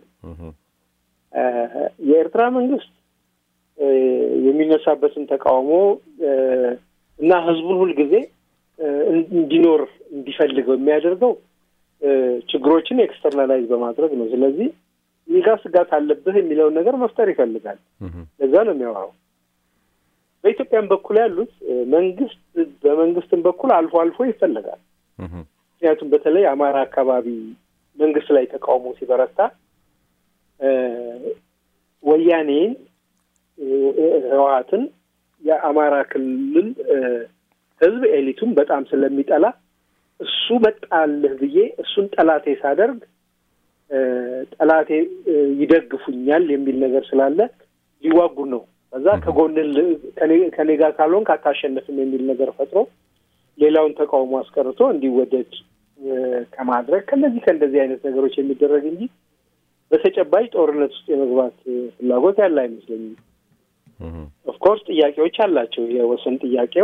የኤርትራ መንግስት የሚነሳበትን ተቃውሞ እና ህዝቡን ሁልጊዜ እንዲኖር እንዲፈልገው የሚያደርገው ችግሮችን ኤክስተርናላይዝ በማድረግ ነው። ስለዚህ ይጋ ስጋት አለብህ የሚለውን ነገር መፍጠር ይፈልጋል። ለዛ ነው የሚያወራው። በኢትዮጵያም በኩል ያሉት መንግስት በመንግስትም በኩል አልፎ አልፎ ይፈለጋል። ምክንያቱም በተለይ አማራ አካባቢ መንግስት ላይ ተቃውሞ ሲበረታ ወያኔን ህወሀትን የአማራ ክልል ህዝብ ኤሊቱን በጣም ስለሚጠላ እሱ መጣልህ ብዬ እሱን ጠላቴ ሳደርግ ጠላቴ ይደግፉኛል የሚል ነገር ስላለ ሊዋጉን ነው። ከዛ ከጎን ከኔ ጋር ካልሆንክ አታሸንፍም የሚል ነገር ፈጥሮ ሌላውን ተቃውሞ አስቀርቶ እንዲወደድ ከማድረግ ከነዚህ ከእንደዚህ አይነት ነገሮች የሚደረግ እንጂ በተጨባጭ ጦርነት ውስጥ የመግባት ፍላጎት ያለ አይመስለኝም። ኦፍኮርስ ጥያቄዎች አላቸው። የወሰን ጥያቄው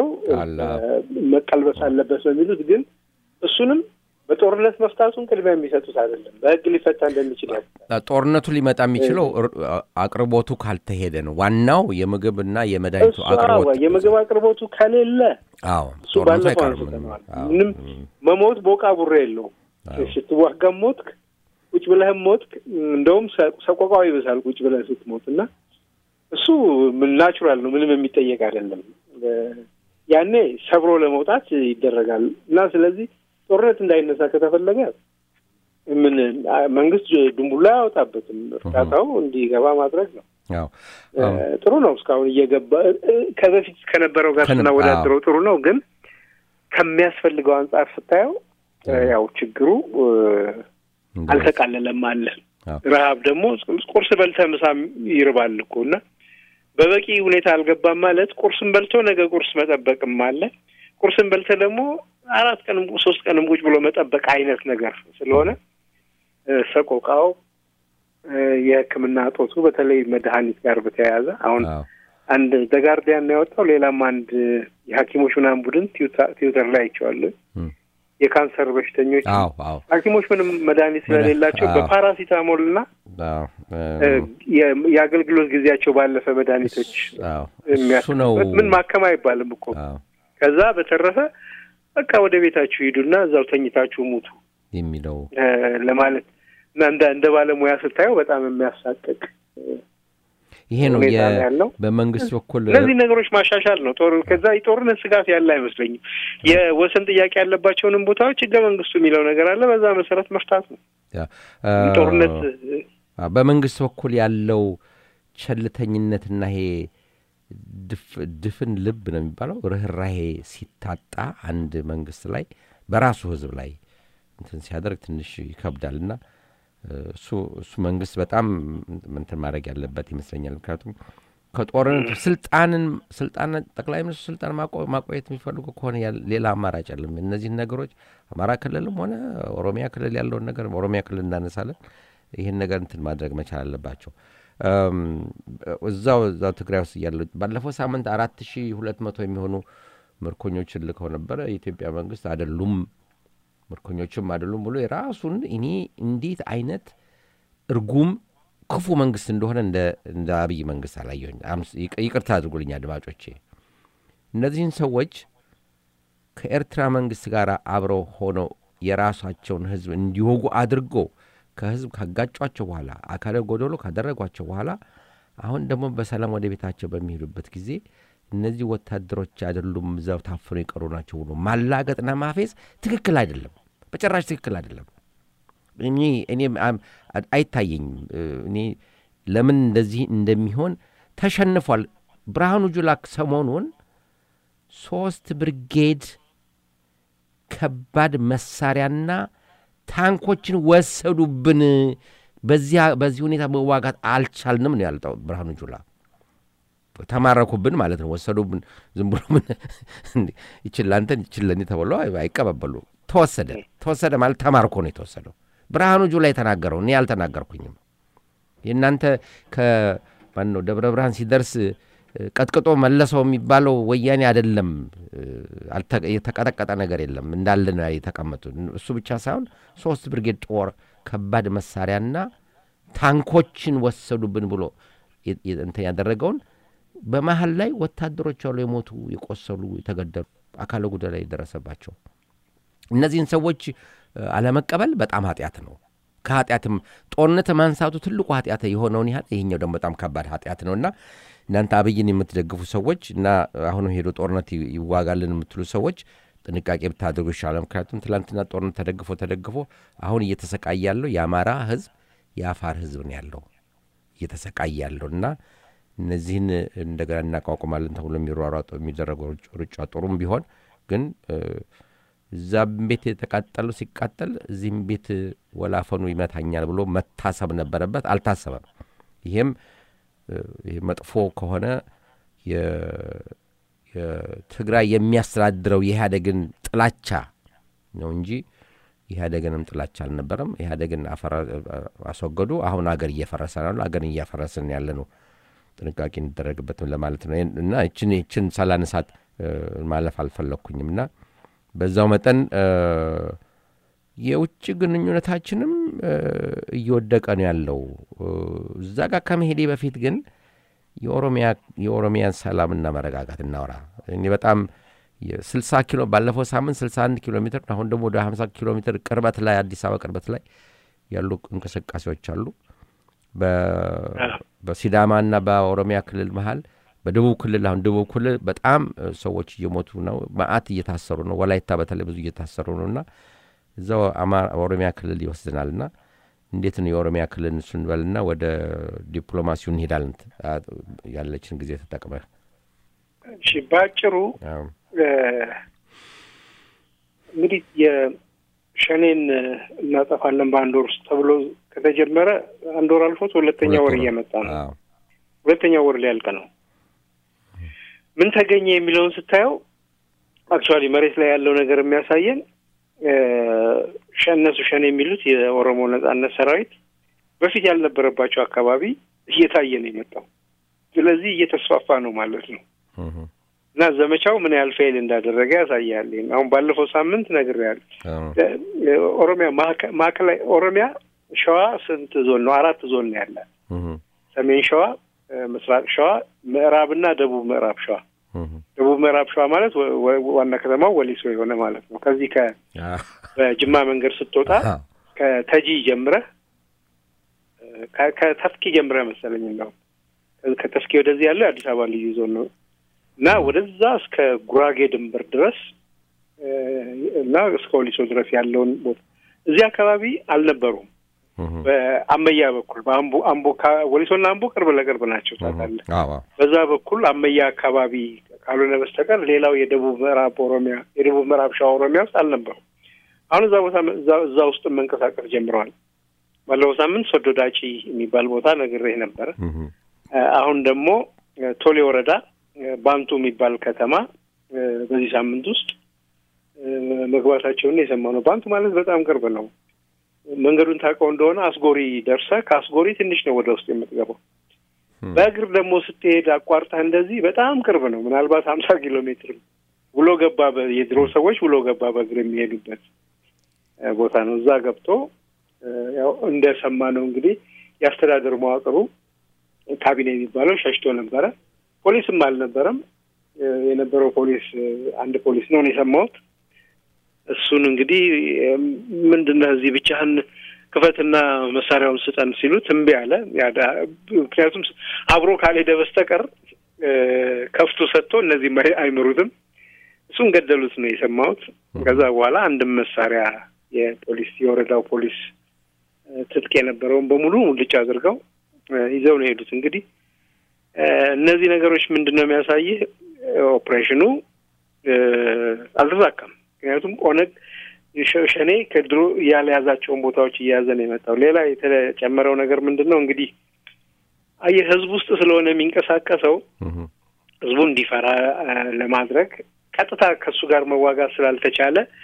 መቀልበስ አለበት ነው የሚሉት ግን እሱንም በጦርነት መፍታቱን ቅድሚያ የሚሰጡት አይደለም። በህግ ሊፈታ እንደሚችል ያስታል። ጦርነቱ ሊመጣ የሚችለው አቅርቦቱ ካልተሄደ ነው። ዋናው የምግብና የመድኃኒቱ አቅርቦት የምግብ አቅርቦቱ ከሌለ አዎ እሱ ባለፈው አንስተነዋል። ምንም መሞት ቦቃ ቡሬ የለውም። ስትዋጋም ሞትክ፣ ቁጭ ብለህም ሞትክ። እንደውም ሰቆቃው ይብሳል ቁጭ ብለህ ስትሞት እና እሱ ናቹራል ነው። ምንም የሚጠየቅ አይደለም። ያኔ ሰብሮ ለመውጣት ይደረጋል እና ስለዚህ ጦርነት እንዳይነሳ ከተፈለገ ምን መንግስት ድንቡላ አያወጣበትም። እርዳታው እንዲገባ ማድረግ ነው። ጥሩ ነው። እስካሁን እየገባ ከበፊት ከነበረው ጋር ስናወዳድረው ጥሩ ነው። ግን ከሚያስፈልገው አንጻር ስታየው ያው ችግሩ አልተቃለለም አለ። ረሀብ ደግሞ ቁርስ በልተህ ምሳም ይርባል እኮ እና በበቂ ሁኔታ አልገባም ማለት ቁርስን በልቶ ነገ ቁርስ መጠበቅም አለ። ቁርስን በልተህ ደግሞ አራት ቀንም ሶስት ቀንም ቁጭ ብሎ መጠበቅ አይነት ነገር ስለሆነ ሰቆቃው የሕክምና እጦቱ በተለይ መድኃኒት ጋር በተያያዘ አሁን አንድ ዘጋርዲያን ያወጣው ሌላም አንድ የሐኪሞች ምናምን ቡድን ትዊተር ላይ አይቼዋለሁ። የካንሰር በሽተኞች ሐኪሞች ምንም መድኃኒት ስለሌላቸው በፓራሲታሞል እና የአገልግሎት ጊዜያቸው ባለፈ መድኃኒቶች የሚያስበት ምን ማከም አይባልም እኮ ከዛ በተረፈ በቃ ወደ ቤታችሁ ሂዱና እዛው ተኝታችሁ ሙቱ የሚለው ለማለት እና እንደ ባለሙያ ስታየው በጣም የሚያሳቅቅ ይሄ ነው ያለው። በመንግስት በኩል እነዚህ ነገሮች ማሻሻል ነው። ጦር ከዛ የጦርነት ስጋት ያለ አይመስለኝም። የወሰን ጥያቄ ያለባቸውንም ቦታዎች ህገ መንግስቱ የሚለው ነገር አለ። በዛ መሰረት መፍታት ነው። ጦርነት በመንግስት በኩል ያለው ቸልተኝነትና ይሄ ድፍን ልብ ነው የሚባለው ርኅራሄ ሲታጣ አንድ መንግስት ላይ በራሱ ህዝብ ላይ እንትን ሲያደርግ ትንሽ ይከብዳል እና እሱ እሱ መንግስት በጣም እንትን ማድረግ ያለበት ይመስለኛል። ምክንያቱም ከጦርነቱ ስልጣንን ስልጣን ጠቅላይ ሚኒስትሩ ስልጣን ማቆየት የሚፈልጉ ከሆነ ሌላ አማራጭ የለም። እነዚህን ነገሮች አማራ ክልልም ሆነ ኦሮሚያ ክልል ያለውን ነገር ኦሮሚያ ክልል እናነሳለን። ይህን ነገር እንትን ማድረግ መቻል አለባቸው። እዛው እዛው ትግራይ ውስጥ እያለ ባለፈው ሳምንት አራት ሺ ሁለት መቶ የሚሆኑ ምርኮኞችን ልከው ነበረ። የኢትዮጵያ መንግስት አይደሉም ምርኮኞችም አይደሉም ብሎ የራሱን እኔ እንዴት አይነት እርጉም ክፉ መንግስት እንደሆነ እንደ አብይ መንግስት አላየሁኝ። ይቅርታ አድርጉልኝ አድማጮቼ። እነዚህን ሰዎች ከኤርትራ መንግስት ጋር አብረው ሆነው የራሳቸውን ህዝብ እንዲወጉ አድርጎ ከህዝብ ካጋጯቸው በኋላ አካለ ጎደሎ ካደረጓቸው በኋላ አሁን ደግሞ በሰላም ወደ ቤታቸው በሚሄዱበት ጊዜ እነዚህ ወታደሮች አይደሉም እዛው ታፍነው የቀሩ ናቸው ብሎ ማላገጥና ማፌዝ ትክክል አይደለም፣ በጭራሽ ትክክል አይደለም። እኔ እኔ አይታየኝም። እኔ ለምን እንደዚህ እንደሚሆን ተሸንፏል። ብርሃኑ ጁላ ሰሞኑን ሶስት ብርጌድ ከባድ መሳሪያና ታንኮችን ወሰዱብን፣ በዚህ ሁኔታ መዋጋት አልቻልንም ነው ያልጠው ብርሃኑ ጁላ። ተማረኩብን ማለት ነው። ወሰዱብን። ዝም ብሎ ምን ይችል አንተን ይችል ለእኔ ተብሎ አይቀባበሉ። ተወሰደ ተወሰደ ማለት ተማርኮ ነው የተወሰደው። ብርሃኑ ጁላ የተናገረው እኔ አልተናገርኩኝም። የእናንተ ከማን ነው ደብረ ብርሃን ሲደርስ ቀጥቅጦ መለሰው የሚባለው ወያኔ አይደለም። የተቀጠቀጠ ነገር የለም እንዳለ ነው የተቀመጡ። እሱ ብቻ ሳይሆን ሶስት ብርጌድ ጦር ከባድ መሳሪያና ታንኮችን ወሰዱብን ብሎ እንትን ያደረገውን በመሀል ላይ ወታደሮች አሉ የሞቱ የቆሰሉ፣ የተገደሉ አካለ ጉዳይ ላይ የደረሰባቸው እነዚህን ሰዎች አለመቀበል በጣም ኃጢአት ነው። ከኃጢአትም ጦርነት ማንሳቱ ትልቁ ኃጢአት የሆነውን ያህል ይሄኛው ደግሞ በጣም ከባድ ኃጢአት ነው እና እናንተ አብይን የምትደግፉ ሰዎች እና አሁንም ሄዶ ጦርነት ይዋጋልን የምትሉ ሰዎች ጥንቃቄ ብታደርጉ ይሻላል። ምክንያቱም ትላንትና ጦርነት ተደግፎ ተደግፎ አሁን እየተሰቃየ ያለው የአማራ ህዝብ የአፋር ህዝብ ነው ያለው እየተሰቃየ ያለው እና እነዚህን እንደገና እናቋቁማለን ተብሎ የሚሯሯጡ የሚደረገው ሩጫ ጥሩም ቢሆን ግን እዛም ቤት የተቃጠለው ሲቃጠል እዚህም ቤት ወላፈኑ ይመታኛል ብሎ መታሰብ ነበረበት። አልታሰበም። ይሄም ይህ መጥፎ ከሆነ የትግራይ የሚያስተዳድረው የኢህአዴግን ጥላቻ ነው እንጂ ኢህአዴግንም ጥላቻ አልነበረም። ኢህአዴግን አስወገዱ። አሁን አገር እየፈረሰ ነው። አገር እያፈረስን ያለ ነው። ጥንቃቄ እንደረግበትም ለማለት ነው እና ይችን ይችን ሳላነሳት ማለፍ አልፈለግኩኝም እና በዛው መጠን የውጭ ግንኙነታችንም እየወደቀ ነው ያለው። እዛ ጋር ከመሄዴ በፊት ግን የኦሮሚያን ሰላምና መረጋጋት እናውራ። እኔ በጣም ስልሳ ኪሎ ባለፈው ሳምንት ስልሳ አንድ ኪሎ ሜትር አሁን ደግሞ ወደ ሀምሳ ኪሎ ሜትር ቅርበት ላይ አዲስ አበባ ቅርበት ላይ ያሉ እንቅስቃሴዎች አሉ። በሲዳማና በኦሮሚያ ክልል መሀል በደቡብ ክልል አሁን ደቡብ ክልል በጣም ሰዎች እየሞቱ ነው። መዓት እየታሰሩ ነው። ወላይታ በተለይ ብዙ እየታሰሩ ነው እና እዛው ኦሮሚያ ክልል ይወስድናል እና እንዴት ነው የኦሮሚያ ክልል ስንበልና ወደ ዲፕሎማሲው እንሄዳለን። ያለችን ጊዜ ተጠቅመ እሺ፣ በአጭሩ እንግዲህ የሸኔን እናጠፋለን በአንድ ወር ውስጥ ተብሎ ከተጀመረ አንድ ወር አልፎት ሁለተኛ ወር እየመጣ ነው። ሁለተኛ ወር ሊያልቅ ነው። ምን ተገኘ የሚለውን ስታየው አክቹዋሊ መሬት ላይ ያለው ነገር የሚያሳየን እነሱ ሸኔ የሚሉት የኦሮሞ ነጻነት ሰራዊት በፊት ያልነበረባቸው አካባቢ እየታየ ነው የመጣው። ስለዚህ እየተስፋፋ ነው ማለት ነው እና ዘመቻው ምን ያህል ፌል እንዳደረገ ያሳያል። አሁን ባለፈው ሳምንት ነግሬያለሁ። ኦሮሚያ ማዕከላዊ ኦሮሚያ ሸዋ ስንት ዞን ነው? አራት ዞን ነው ያለ። ሰሜን ሸዋ፣ ምስራቅ ሸዋ፣ ምዕራብና ደቡብ ምዕራብ ሸዋ። ደቡብ ምዕራብ ሸዋ ማለት ዋና ከተማው ወሊሶ የሆነ ማለት ነው። ከዚህ ከ በጅማ መንገድ ስትወጣ ከተጂ ጀምረህ ከተፍኪ ጀምረህ መሰለኝ እንደውም ከተፍኪ ወደዚህ ያለው የአዲስ አበባ ልዩ ዞን ነው እና ወደዛ እስከ ጉራጌ ድንበር ድረስ እና እስከ ወሊሶ ድረስ ያለውን ቦታ እዚህ አካባቢ አልነበሩም። በአመያ በኩል በአምቦ አምቦ ወሊሶና አምቦ ቅርብ ለቅርብ ናቸው ታውቃለህ። በዛ በኩል አመያ አካባቢ ካልሆነ በስተቀር ሌላው የደቡብ ምዕራብ ኦሮሚያ የደቡብ ምዕራብ ሸዋ ኦሮሚያ ውስጥ አልነበሩም። አሁን እዛ ቦታ እዛ ውስጥ መንቀሳቀስ ጀምረዋል። ባለፈው ሳምንት ሶዶ ዳጪ የሚባል ቦታ ነግሬህ ነበረ። አሁን ደግሞ ቶሌ ወረዳ ባንቱ የሚባል ከተማ በዚህ ሳምንት ውስጥ መግባታቸውን የሰማ ነው። ባንቱ ማለት በጣም ቅርብ ነው። መንገዱን ታውቀው እንደሆነ አስጎሪ ደርሰህ ከአስጎሪ ትንሽ ነው ወደ ውስጥ የምትገባው። በእግር ደግሞ ስትሄድ አቋርጠህ እንደዚህ በጣም ቅርብ ነው። ምናልባት ሀምሳ ኪሎ ሜትር ውሎ ገባ የድሮ ሰዎች ውሎ ገባ በእግር የሚሄዱበት ቦታ ነው። እዛ ገብቶ ያው እንደሰማ ነው እንግዲህ የአስተዳደር መዋቅሩ ካቢኔ የሚባለው ሸሽቶ ነበረ። ፖሊስም አልነበረም። የነበረው ፖሊስ አንድ ፖሊስ ነው የሰማሁት። እሱን እንግዲህ ምንድነው እዚህ ብቻህን ክፈትና መሳሪያውን ስጠን ሲሉት እምቢ አለ። ምክንያቱም አብሮ ካልሄደ በስተቀር ከፍቶ ሰጥቶ እነዚህ አይምሩትም። እሱን ገደሉት ነው የሰማሁት። ከዛ በኋላ አንድም መሳሪያ የፖሊስ የወረዳው ፖሊስ ትጥቅ የነበረውን በሙሉ ሙልጭ አድርገው ይዘው ነው የሄዱት። እንግዲህ እነዚህ ነገሮች ምንድን ነው የሚያሳይህ? ኦፕሬሽኑ አልተሳካም። ምክንያቱም ኦነግ ሸኔ ከድሮ ያልያዛቸውን ቦታዎች እየያዘ ነው የመጣው። ሌላ የተጨመረው ነገር ምንድን ነው እንግዲህ አየህ፣ ህዝብ ውስጥ ስለሆነ የሚንቀሳቀሰው ህዝቡ እንዲፈራ ለማድረግ ቀጥታ ከእሱ ጋር መዋጋት ስላልተቻለ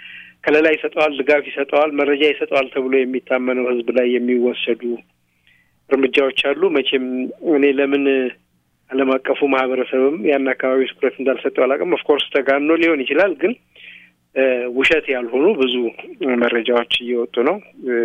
ከለላ ይሰጠዋል፣ ድጋፍ ይሰጠዋል፣ መረጃ ይሰጠዋል ተብሎ የሚታመነው ህዝብ ላይ የሚወሰዱ እርምጃዎች አሉ። መቼም እኔ ለምን ዓለም አቀፉ ማህበረሰብም ያን አካባቢ ትኩረት እንዳልሰጠው አላውቅም። ኦፍኮርስ ተጋኖ ሊሆን ይችላል፣ ግን ውሸት ያልሆኑ ብዙ መረጃዎች እየወጡ ነው።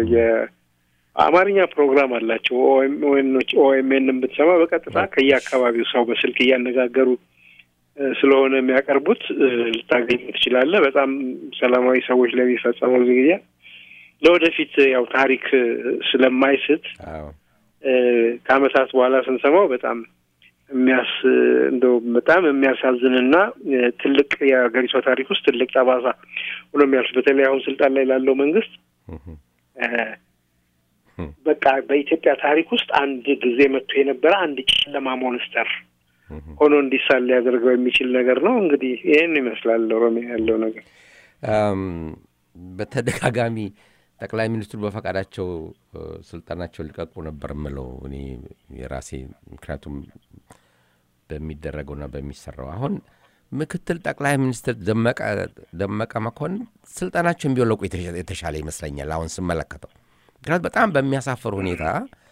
የአማርኛ ፕሮግራም አላቸው። ኦኤምኤን ብትሰማ በቀጥታ ከየአካባቢው ሰው በስልክ እያነጋገሩ ስለሆነ የሚያቀርቡት ልታገኝ ትችላለህ። በጣም ሰላማዊ ሰዎች ለሚፈጸመው ዝግያ ለወደፊት ያው ታሪክ ስለማይስት ከአመታት በኋላ ስንሰማው በጣም የሚያስ እንደው በጣም የሚያሳዝንና ትልቅ የሀገሪቷ ታሪክ ውስጥ ትልቅ ጠባሳ ሆኖ የሚያልፍ በተለይ አሁን ስልጣን ላይ ላለው መንግስት በቃ በኢትዮጵያ ታሪክ ውስጥ አንድ ጊዜ መጥቶ የነበረ አንድ ጨለማ ሞንስተር ሆኖ እንዲሳል ሊያደርገው የሚችል ነገር ነው። እንግዲህ ይህን ይመስላል ኦሮሚያ ያለው ነገር። በተደጋጋሚ ጠቅላይ ሚኒስትሩ በፈቃዳቸው ስልጣናቸው ሊቀቁ ነበር የምለው እኔ የራሴ ምክንያቱም በሚደረገውና በሚሰራው አሁን ምክትል ጠቅላይ ሚኒስትር ደመቀ መኮንን ስልጣናቸውን ቢወለቁ የተሻለ ይመስለኛል አሁን ስመለከተው። ምክንያቱ በጣም በሚያሳፍር ሁኔታ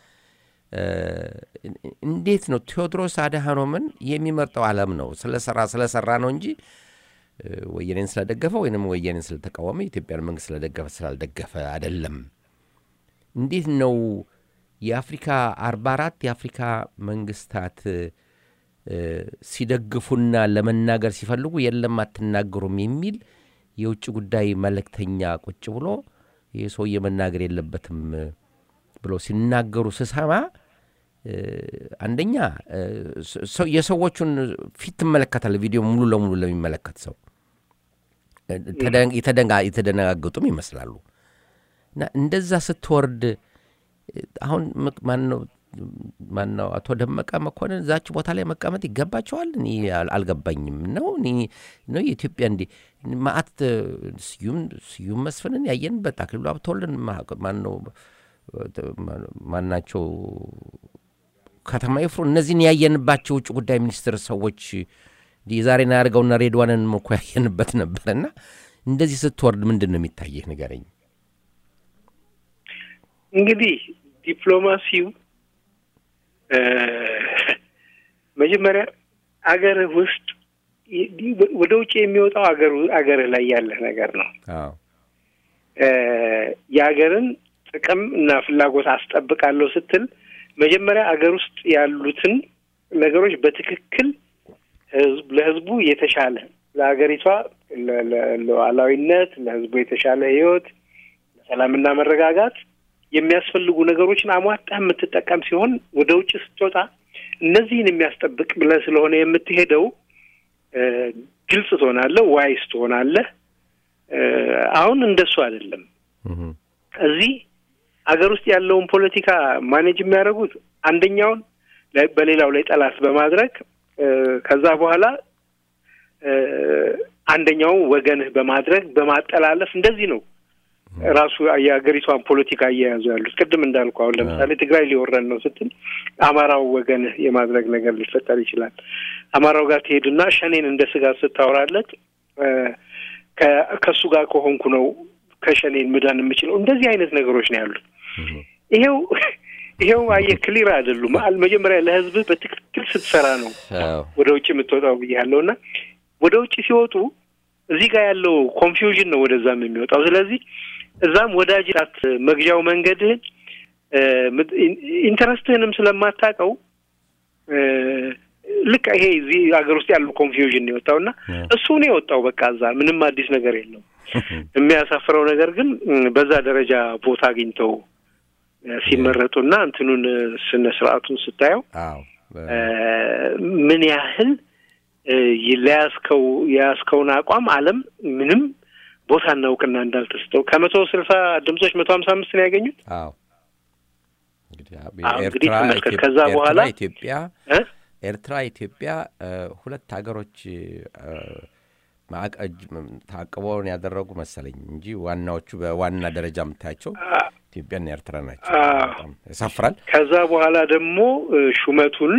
እንዴት ነው ቴዎድሮስ አድሃኖምን የሚመርጠው ዓለም ነው ስለሰራ ስለሰራ ነው እንጂ ወየኔን ስለደገፈ ወይንም ወየኔን ስለተቃወመ የኢትዮጵያን መንግስት ስለደገፈ ስላልደገፈ አይደለም። እንዴት ነው የአፍሪካ አርባ አራት የአፍሪካ መንግስታት ሲደግፉና ለመናገር ሲፈልጉ የለም አትናገሩም የሚል የውጭ ጉዳይ መልእክተኛ ቁጭ ብሎ ይህ ሰውዬ መናገር የለበትም ብሎ ሲናገሩ ስሰማ አንደኛ የሰዎቹን ፊት ትመለከታለ። ቪዲዮ ሙሉ ለሙሉ ለሚመለከት ሰው የተደነጋገጡም ይመስላሉ። እና እንደዛ ስትወርድ አሁን ማነው ማነው አቶ ደመቀ መኮንን እዛች ቦታ ላይ መቀመጥ ይገባቸዋል? እኔ አልገባኝም። ነው ነው የኢትዮጵያ እንዲ ማአት ስዩም ስዩም መስፍንን ያየንበት አክሊሉ ሀብተወልድን ማነው ማናቸው ከተማ ይፍሩ እነዚህን ያየንባቸው ውጭ ጉዳይ ሚኒስትር ሰዎች የዛሬን ያደርገውና ሬድዋንን እኮ ያየንበት ነበር። እና እንደዚህ ስትወርድ ምንድን ነው የሚታየህ ንገረኝ። እንግዲህ ዲፕሎማሲው መጀመሪያ አገርህ ውስጥ ወደ ውጭ የሚወጣው አገር አገርህ ላይ ያለህ ነገር ነው። የሀገርን ጥቅም እና ፍላጎት አስጠብቃለሁ ስትል መጀመሪያ አገር ውስጥ ያሉትን ነገሮች በትክክል ህዝብ ለህዝቡ የተሻለ ለሀገሪቷ ሉዓላዊነት፣ ለህዝቡ የተሻለ ህይወት፣ ለሰላምና መረጋጋት የሚያስፈልጉ ነገሮችን አሟጣህ የምትጠቀም ሲሆን ወደ ውጭ ስትወጣ እነዚህን የሚያስጠብቅ ብለህ ስለሆነ የምትሄደው ግልጽ ትሆናለህ፣ ዋይስ ትሆናለህ። አሁን እንደሱ አይደለም። እዚህ ሀገር ውስጥ ያለውን ፖለቲካ ማኔጅ የሚያደርጉት አንደኛውን በሌላው ላይ ጠላት በማድረግ ከዛ በኋላ አንደኛውን ወገንህ በማድረግ በማጠላለፍ እንደዚህ ነው ራሱ የሀገሪቷን ፖለቲካ እየያዙ ያሉት። ቅድም እንዳልኩ አሁን ለምሳሌ ትግራይ ሊወረን ነው ስትል አማራው ወገንህ የማድረግ ነገር ሊፈጠር ይችላል። አማራው ጋር ትሄድና ሸኔን እንደ ስጋት ስታወራለት ከእሱ ጋር ከሆንኩ ነው ከሸኔን ምዳን የምችለው። እንደዚህ አይነት ነገሮች ነው ያሉት። ይሄው ይሄው አየህ ክሊር አይደሉም። መጀመሪያ ለህዝብህ በትክክል ስትሰራ ነው ወደ ውጭ የምትወጣው ብያለሁ እና ወደ ውጭ ሲወጡ እዚህ ጋር ያለው ኮንፊውዥን ነው ወደዛም የሚወጣው። ስለዚህ እዛም ወዳጅ ት መግዣው መንገድህን ኢንተረስትህንም ስለማታውቀው ልክ ይሄ እዚህ ሀገር ውስጥ ያለው ኮንፊውዥን ነው የወጣው እና እሱ ነው የወጣው። በቃ እዛ ምንም አዲስ ነገር የለው። የሚያሳፍረው ነገር ግን በዛ ደረጃ ቦታ አግኝተው ሲመረጡና እንትኑን ስነ ስርዓቱን ስታየው ምን ያህል ለያዝከው የያዝከውን አቋም ዓለም ምንም ቦታና እውቅና እንዳልተሰጠው ከመቶ ስልሳ ድምጾች መቶ ሀምሳ አምስት ነው ያገኙት። እንግዲህ ተመልከት። ከዛ በኋላ ኢትዮጵያ ኤርትራ ኢትዮጵያ ሁለት ሀገሮች ታቅበውን ያደረጉ መሰለኝ እንጂ ዋናዎቹ በዋና ደረጃ የምታያቸው ኢትዮጵያና ኤርትራ ናቸው። ያሳፍራል። ከዛ በኋላ ደግሞ ሹመቱን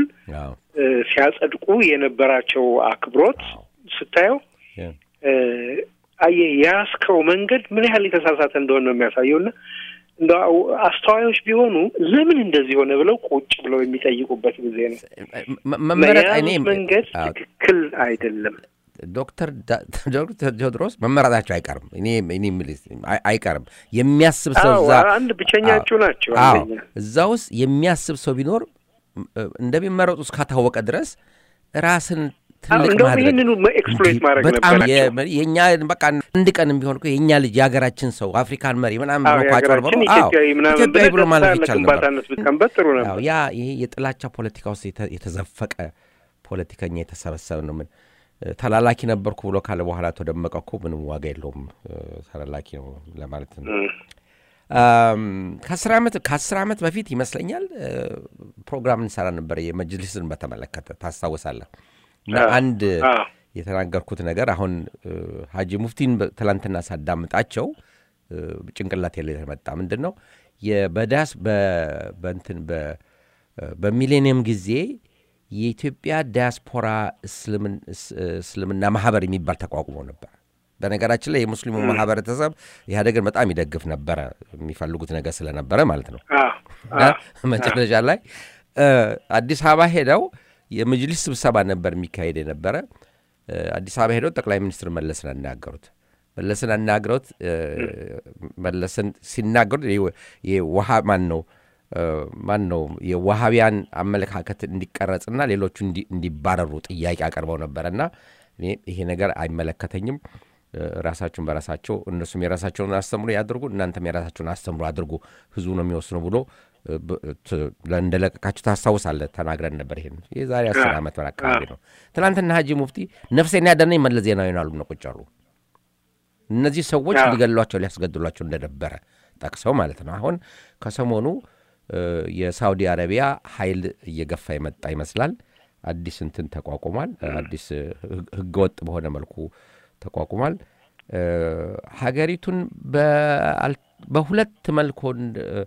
ሲያጸድቁ የነበራቸው አክብሮት ስታየው አየህ የያዝከው መንገድ ምን ያህል የተሳሳተ እንደሆነ ነው የሚያሳየው እና እንደ አስተዋዮች ቢሆኑ ለምን እንደዚህ ሆነ ብለው ቁጭ ብለው የሚጠይቁበት ጊዜ ነው። መ- መመረጥ እኔ የያዙት መንገድ አዎ፣ ትክክል አይደለም። ዶክተር ዳ- ዶክተር ቴዎድሮስ መመረጣቸው አይቀርም። እኔ እኔ የምልህ አይ- አይቀርም የሚያስብ ሰው አዎ እዛ አንድ ብቸኛቸው ናቸው። አዎ አንደኛ እዛ ውስጥ የሚያስብ ሰው ቢኖር እ፣ እንደሚመረጡ እስካታወቀ ድረስ ራስን ትልቅ እንደውም ማድረግ ይህንኑ ኤክስፕሎይት እንዲህ ማድረግ በጣም ነበራቸው። የ- የእኛ በቃ አንድ ቀን ቢሆን እኮ የእኛ ልጅ የሀገራችን ሰው አፍሪካን መሪ ምናምን አዎ ብሎ እኮ አጭበርብሮ የሀገራችን አዎ ኢትዮጵያዊ ምናምን ኢትዮጵያዊ ብሎ ብለህ ማለፍ ደስታ ይቻል ነበር። ለግንባታነት ብትቀንበት ጥሩ ነበር። አዎ ያ ይሄ የጥላቻ ፖለቲካ ውስጥ የተ- የተዘፈቀ ፖለቲከኛ የተሰበሰበ ነው። ምን እ፣ ተላላኪ ነበርኩ ብሎ ካለ በኋላ አቶ ደመቀ እኮ ምንም ዋጋ የለውም እ፣ ተላላኪ ነው ለማለት ነው። እም። አም፣ ከአስር ዓመት ከአስር ዓመት በፊት ይመስለኛል እ፣ ፕሮግራም እንሰራ ነበር የመጅሊስን በተመለከተ ታስታውሳለህ። እና አዎ፣ አንድ አዎ። የተናገርኩት ነገር አሁን እ፣ ሀጂ ሙፍቲን በ- ትላንትና ሳዳምጣቸው እ፣ ጭንቅላቴ ላይ የተመጣ ምንድን ነው የ- በዳስ በ- በእንትን በ- በሚሌኒየም ጊዜ የኢትዮጵያ ዲያስፖራ እስልምን- እስ- እስልምና ማህበር የሚባል ተቋቁሞ ነበር። በነገራችን ላይ የሙስሊሙ ማህበረተሰብ ኢህአዴግን በጣም ይደግፍ ነበረ፣ የሚፈልጉት ነገር ስለነበረ ማለት ነው። አዎ፣ እና አዎ። መጨረሻ ላይ እ፣ አዲስ አበባ ሄደው የመጅሊስ ስብሰባ ነበር የሚካሄድ የነበረ። እ፣ አዲስ አበባ ሄደው ጠቅላይ ሚኒስትር መለስን አናገሩት። መለስን አናግረውት እ፣ መለስን ሲናገሩት ይህ- ይህ ውሃ ማን ነው እ፣ ማን ነው የዋሃቢያን አመለካከት እንዲቀረጽና ሌሎቹ እንዲ- እንዲባረሩ ጥያቄ አቅርበው ነበረና እኔ ይሄ ነገር አይመለከተኝም እ፣ ራሳችሁን በራሳቸው እነሱም የራሳቸውን አስተምሮ ያድርጉ፣ እናንተም የራሳቸውን አስተምሮ አድርጉ፣ ህዝቡ ነው የሚወስኑ ብሎ እ፣ ብ- ት- እንደለቀቃችሁ ታስታውሳለህ። ተናግረን ነበር። ይሄን የዛሬ አስር ዓመት በላይ አካባቢ ነው። ትናንትና ሀጂ ሙፍቲ ነፍሴን ያዳነኝ መለስ ዜናዊ ነው አሉ ነው ቁጭ አሉ። እነዚህ ሰዎች አዎ። ሊገሏቸው ሊያስገድሏቸው እንደነበረ ጠቅሰው ማለት ነው። አሁን ከሰሞኑ እ፣ የሳውዲ አረቢያ ኃይል እየገፋ የመጣ ይመስላል። አዲስ እንትን ተቋቁሟል። አዲስ እ፣ ህግ- ህገወጥ በሆነ መልኩ ተቋቁሟል። እ፣ ሀገሪቱን በአል- በሁለት መልኮን እ፣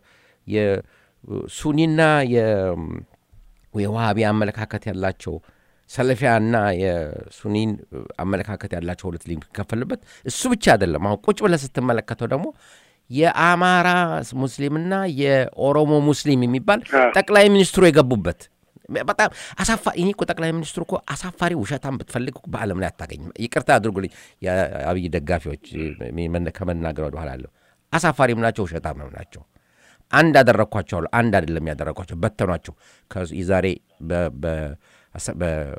የሱኒና የ- የዋሃቢ አመለካከት ያላቸው ሰለፊያና የሱኒን አመለካከት ያላቸው ሁለት ሊከፈልበት እሱ ብቻ አይደለም። አሁን ቁጭ ብለህ ስትመለከተው ደግሞ የአማራ ሙስሊምና የኦሮሞ ሙስሊም የሚባል አዎ። ጠቅላይ ሚኒስትሩ የገቡበት በጣም አሳፋሪ። እኔ እኮ ጠቅላይ ሚኒስትሩ እኮ አሳፋሪ ውሸታም ብትፈልግ እኮ በዓለም ላይ አታገኝም። ይቅርታ አድርጉልኝ የአብይ ደጋፊዎች መነ- ከመናገር ወደ ኋላ አለሁ። አሳፋሪም ናቸው፣ ውሸታምም ናቸው። አንድ አደረግኳቸው አሉ። አንድ አይደለም ያደረግኳቸው፣ በተኗቸው። ከዚ- የዛሬ በ- በ- አስ-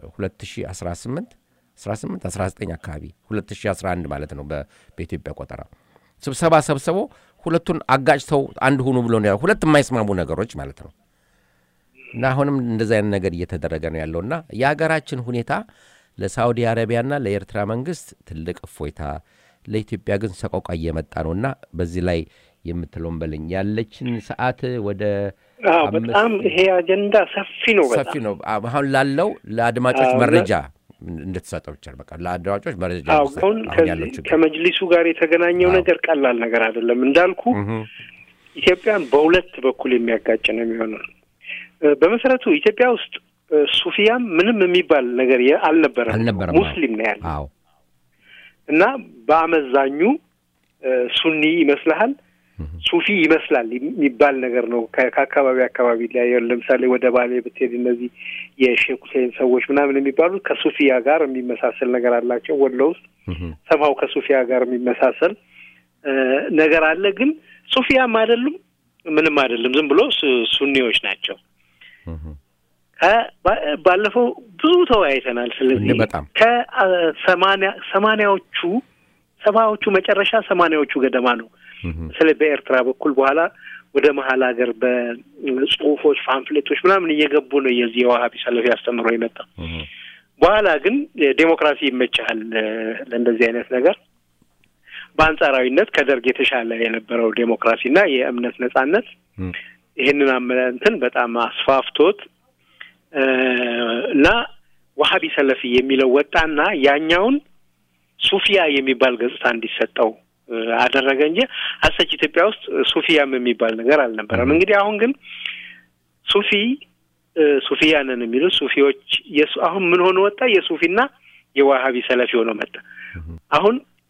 በ2018 18 19 አካባቢ 2011 ማለት ነው በ- በኢትዮጵያ ቆጠራ ስብሰባ ሰብስበው ሁለቱን አጋጭተው አንድ ሁኑ ብሎ ነው ያለው። ሁለት የማይስማሙ ነገሮች ማለት ነው። እና አሁንም እንደዚህ አይነት ነገር እየተደረገ ነው ያለውና የሀገራችን ሁኔታ ለሳዑዲ አረቢያና ለኤርትራ መንግስት ትልቅ እፎይታ፣ ለኢትዮጵያ ግን ሰቆቃ እየመጣ ነውና በዚህ ላይ የምትለውን በለኝ። ያለችን ሰዓት ወደ አዎ አምስት- በጣም ይሄ አጀንዳ ሰፊ ነው። ሰፊ በጣም ነው። አሁን ላለው ለአድማጮች አዎ፣ መረጃ እንድትሰጠው ይቻል። በቃ ለአድማጮች መረጃ አዎ እንድትሰጥ። አሁን አሁን ያለው ከዚህ ችግር ከመጅሊሱ ጋር የተገናኘው አዎ። ነገር ቀላል ነገር አይደለም። እንዳልኩ እህ፣ ኢትዮጵያን በሁለት በኩል የሚያጋጭ ነው የሚሆነው። እ፣ በመሰረቱ ኢትዮጵያ ውስጥ እ፣ ሱፊያም ምንም የሚባል ነገር የ- አልነበረም። አልነበረም። ሙስሊም ነው ያለ አዎ እና በአመዛኙ እ፣ ሱኒ ይመስልሃል ሱፊ ይመስላል የሚባል ነገር ነው። ከ- ከአካባቢ አካባቢ ላይ ለምሳሌ ወደ ባሌ ብትሄድ እነዚህ የሼክ ሁሴን ሰዎች ምናምን የሚባሉት ከሱፊያ ጋር የሚመሳሰል ነገር አላቸው። ወሎ ውስጥ እህ፣ ሰማው ከሱፊያ ጋር የሚመሳሰል እ፣ ነገር አለ። ግን ሱፊያም አይደሉም ምንም አይደለም። ዝም ብሎ ሱ- ሱኒዎች ናቸው። እህ። ከ- ባ- ባለፈው ብዙ ተወያይተናል። ስለዚህ እንደ በጣም ከሰማንያ ሰማንያዎቹ ሰባዎቹ መጨረሻ ሰማንያዎቹ ገደማ ነው እህ፣ በተለይ በኤርትራ በኩል በኋላ ወደ መሀል ሀገር በጽሁፎች ፓምፍሌቶች ምናምን እየገቡ ነው የዚህ የዋሀቢ ሰለፊ አስተምሮ የመጣው። እህ፣ በኋላ ግን ዴሞክራሲ ይመችሃል እ፣ ለእንደዚህ አይነት ነገር በአንጻራዊነት ከደርግ የተሻለ የነበረው ዴሞክራሲና የእምነት ነጻነት እህ። ይህንን አመ- እንትን በጣም አስፋፍቶት እ፣ እና ዋሀቢ ሰለፊ የሚለው ወጣና ያኛውን ሱፊያ የሚባል ገጽታ እንዲሰጠው እ፣ አደረገ እንጂ አሰች ኢትዮጵያ ውስጥ ሱፊያም የሚባል ነገር አልነበረም። እንግዲህ አሁን ግን ሱፊ እ፣ ሱፊያ ነን የሚሉት ሱፊዎች የሱ አሁን ምን ሆኖ ወጣ? የሱፊና የዋሀቢ ሰለፊ ሆኖ መጣ። አሁን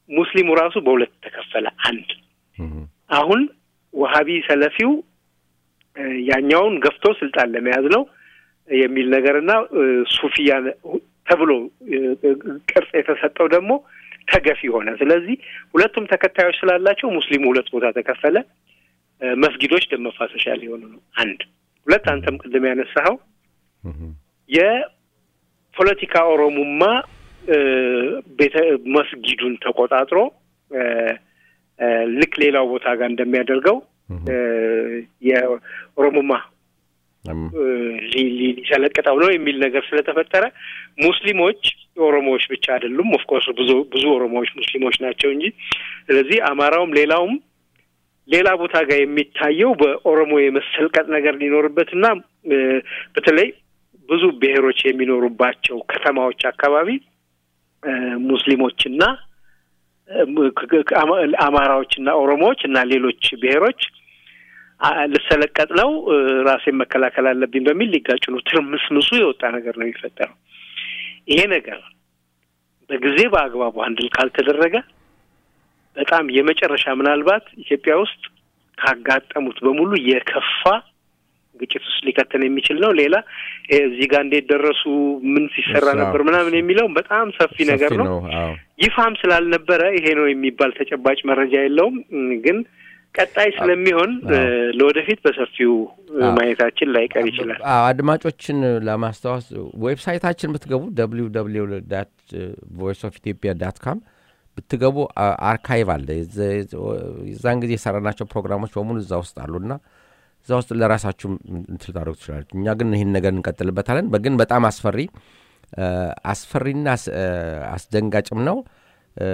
ሙስሊሙ ራሱ በሁለት ተከፈለ። አንድ እም፣ አሁን ወሀቢ ሰለፊው እ፣ ያኛውን ገፍቶ ስልጣን ለመያዝ ነው የሚል ነገርና እ፣ ሱፊያን ተብሎ እ፣ ቅርጽ የተሰጠው ደግሞ ተገፊ ሆነ። ስለዚህ ሁለቱም ተከታዮች ስላላቸው ሙስሊሙ ሁለት ቦታ ተከፈለ። እ፣ መስጊዶች ደም መፋሰሻ ሊሆኑ ነው። አንድ ሁለት አንተም ቅድም ያነሳኸው እም፣ የፖለቲካ ኦሮሙማ እ፣ ቤተ መስጊዱን ተቆጣጥሮ እ፣ እ፣ ልክ ሌላው ቦታ ጋር እንደሚያደርገው እ፣ የኦሮሙማ እም፣ እ፣ ሊ- ሊ- ሊሰለቅጠው ነው የሚል ነገር ስለተፈጠረ ሙስሊሞች ኦሮሞዎች ብቻ አይደሉም። ኦፍኮርስ ብዙ ብዙ ኦሮሞዎች ሙስሊሞች ናቸው እንጂ ስለዚህ አማራውም ሌላውም ሌላ ቦታ ጋር የሚታየው በኦሮሞ የመሰልቀጥ ነገር ሊኖርበትና እ፣ በተለይ ብዙ ብሔሮች የሚኖሩባቸው ከተማዎች አካባቢ እ፣ ሙስሊሞችና እ፣ ክ- ክ- አማ- አማራዎችና ኦሮሞዎች እና ሌሎች ብሔሮች አ- ልሰለቀጥ ነው እ፣ ራሴን መከላከል አለብኝ በሚል ሊጋጩ ነው። ትርምስምሱ የወጣ ነገር ነው የሚፈጠረው። ይሄ ነገር በጊዜ በአግባቡ አንድል ካልተደረገ በጣም የመጨረሻ ምናልባት ኢትዮጵያ ውስጥ ካጋጠሙት በሙሉ የከፋ ግጭት ውስጥ ሊከተን የሚችል ነው። ሌላ ይሄ እዚህ ጋር እንዴት ደረሱ፣ ምን ሲሰራ እሱ ነበር ምናምን የሚለው በጣም ሰፊ ነገር ሰፊ ነው። አዎ ይፋም ስላልነበረ ይሄ ነው የሚባል ተጨባጭ መረጃ የለውም። እም፣ ግን ቀጣይ ስለሚሆን እ፣ ለወደፊት በሰፊው እ፣ አዎ። ማየታችን ላይቀር ይችላል። አዎ፣ አድማጮችን ለማስታወስ ዌብሳይታችን ብትገቡ ደብሊው ቮይስ ኦፍ ኢትዮጵያ ዳት ካም ብትገቡ አ- አርካይቭ አለ። የዘ- የዛን ጊዜ የሰራናቸው ፕሮግራሞች በሙሉ እዛ ውስጥ አሉና እዛ ውስጥ ለራሳችሁ እንትን ታደርጉ ትችላለች። እኛ ግን ይህን ነገር እንቀጥልበታለን። በግን በጣም አስፈሪ አ፣ አስፈሪና አስ- አ፣ አስደንጋጭም ነው። አ፣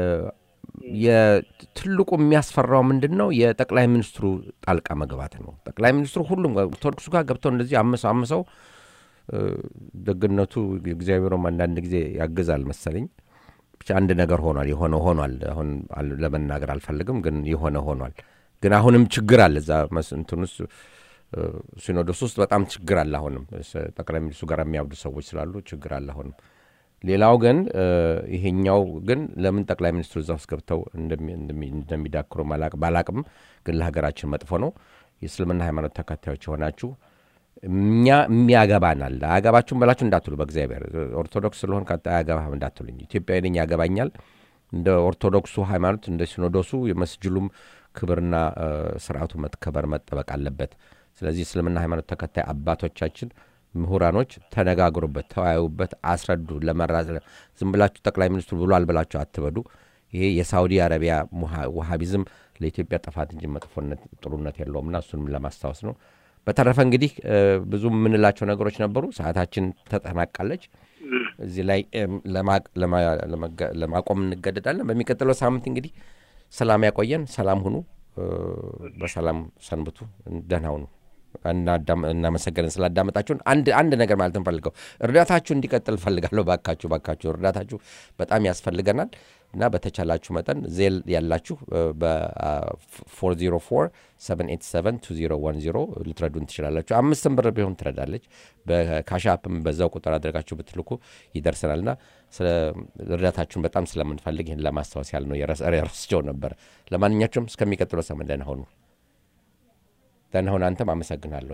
የትልቁ የሚያስፈራው ምንድን ነው? የጠቅላይ ሚኒስትሩ ጣልቃ መግባት ነው። ጠቅላይ ሚኒስትሩ ሁሉም ጋር ኦርቶዶክሱ ጋር ገብተው እንደዚህ አምሰው አምሰው እ፣ ደግነቱ እግዚአብሔሩም አንዳንድ ጊዜ ያግዛል መሰለኝ። ብቻ አንድ ነገር ሆኗል። የሆነ ሆኗል። አሁን አል- ለመናገር አልፈልግም፣ ግን የሆነ ሆኗል። ግን አሁንም ችግር አለ እዛ መስ- እንትን ውስጥ እ፣ ሲኖዶስ ውስጥ በጣም ችግር አለ። አሁንም እስ- ጠቅላይ ሚኒስትሩ ጋር የሚያብዱ ሰዎች ስላሉ ችግር አለ አሁንም። ሌላው ግን እ፣ ይሄኛው ግን ለምን ጠቅላይ ሚኒስትሩ እዛ ውስጥ ገብተው እንደሚ- እንደሚ- እንደሚዳክሩ ማላቅ- ባላቅም ግን ለሀገራችን መጥፎ ነው። የእስልምና ሃይማኖት ተከታዮች የሆናችሁ እኛ የሚያገባናል አያገባችሁም በላችሁ እንዳትሉ፣ በእግዚአብሔር ኦርቶዶክስ ስለሆን አያገባህም እንዳትሉኝ። ኢትዮጵያዊ ነኝ ያገባኛል። እንደ ኦርቶዶክሱ ሃይማኖት እንደ ሲኖዶሱ የመስጅሉም ክብርና እ፣ ስርዓቱ መከበር መጠበቅ አለበት። ስለዚህ እስልምና ሃይማኖት ተከታይ አባቶቻችን ምሁራኖች ተነጋግሩበት፣ ተወያዩበት፣ አስረዱ። ለመራ ዝም ብላችሁ ጠቅላይ ሚኒስትሩ ብሏል ብላችሁ አትበዱ። ይሄ የሳውዲ አረቢያ ሙሃ- ውሃቢዝም ለኢትዮጵያ ጥፋት እንጂ መጥፎነት ጥሩነት የለውምና እሱንም ለማስታወስ ነው። በተረፈ እንግዲህ እ፣ ብዙ የምንላቸው ነገሮች ነበሩ። ሰዓታችን ተጠናቃለች። እዚህ ላይ እም፣ ለማ- ለማ- ለመጋ- ለማቆም እንገደዳለን። በሚቀጥለው ሳምንት እንግዲህ ሰላም ያቆየን። ሰላም ሁኑ። እ፣ በሰላም ሰንብቱ። ደህና ሁኑ። እናዳም- እናመሰገንን ስላዳመጣችሁን። አንድ አንድ ነገር ማለት እንፈልገው እርዳታችሁ እንዲቀጥል እፈልጋለሁ። ባካችሁ ባካችሁ እርዳታችሁ በጣም ያስፈልገናል እና በተቻላችሁ መጠን ዜል ያላችሁ በ404 787 2010 ልትረዱን ትችላላችሁ። አምስትም ብር ቢሆን ትረዳለች። በካሻፕም በዛው ቁጥር አድርጋችሁ ብትልኩ ይደርሰናል እና ስለ እርዳታችሁን በጣም ስለምንፈልግ ይህን ለማስታወስ ያህል ነው። የረስ- ረስቸው ነበር። ለማንኛቸውም እስከሚቀጥለው ሰመን ደህና ሁኑ። ደህና ሁን። አንተም አመሰግናለሁ።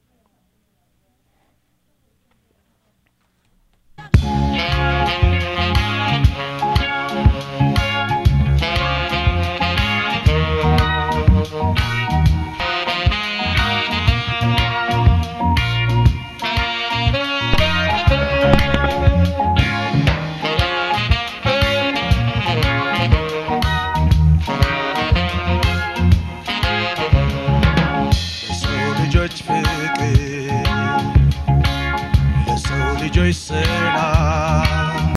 ለሰው ልጆች ፍቅር ለሰው ልጆች ሰላም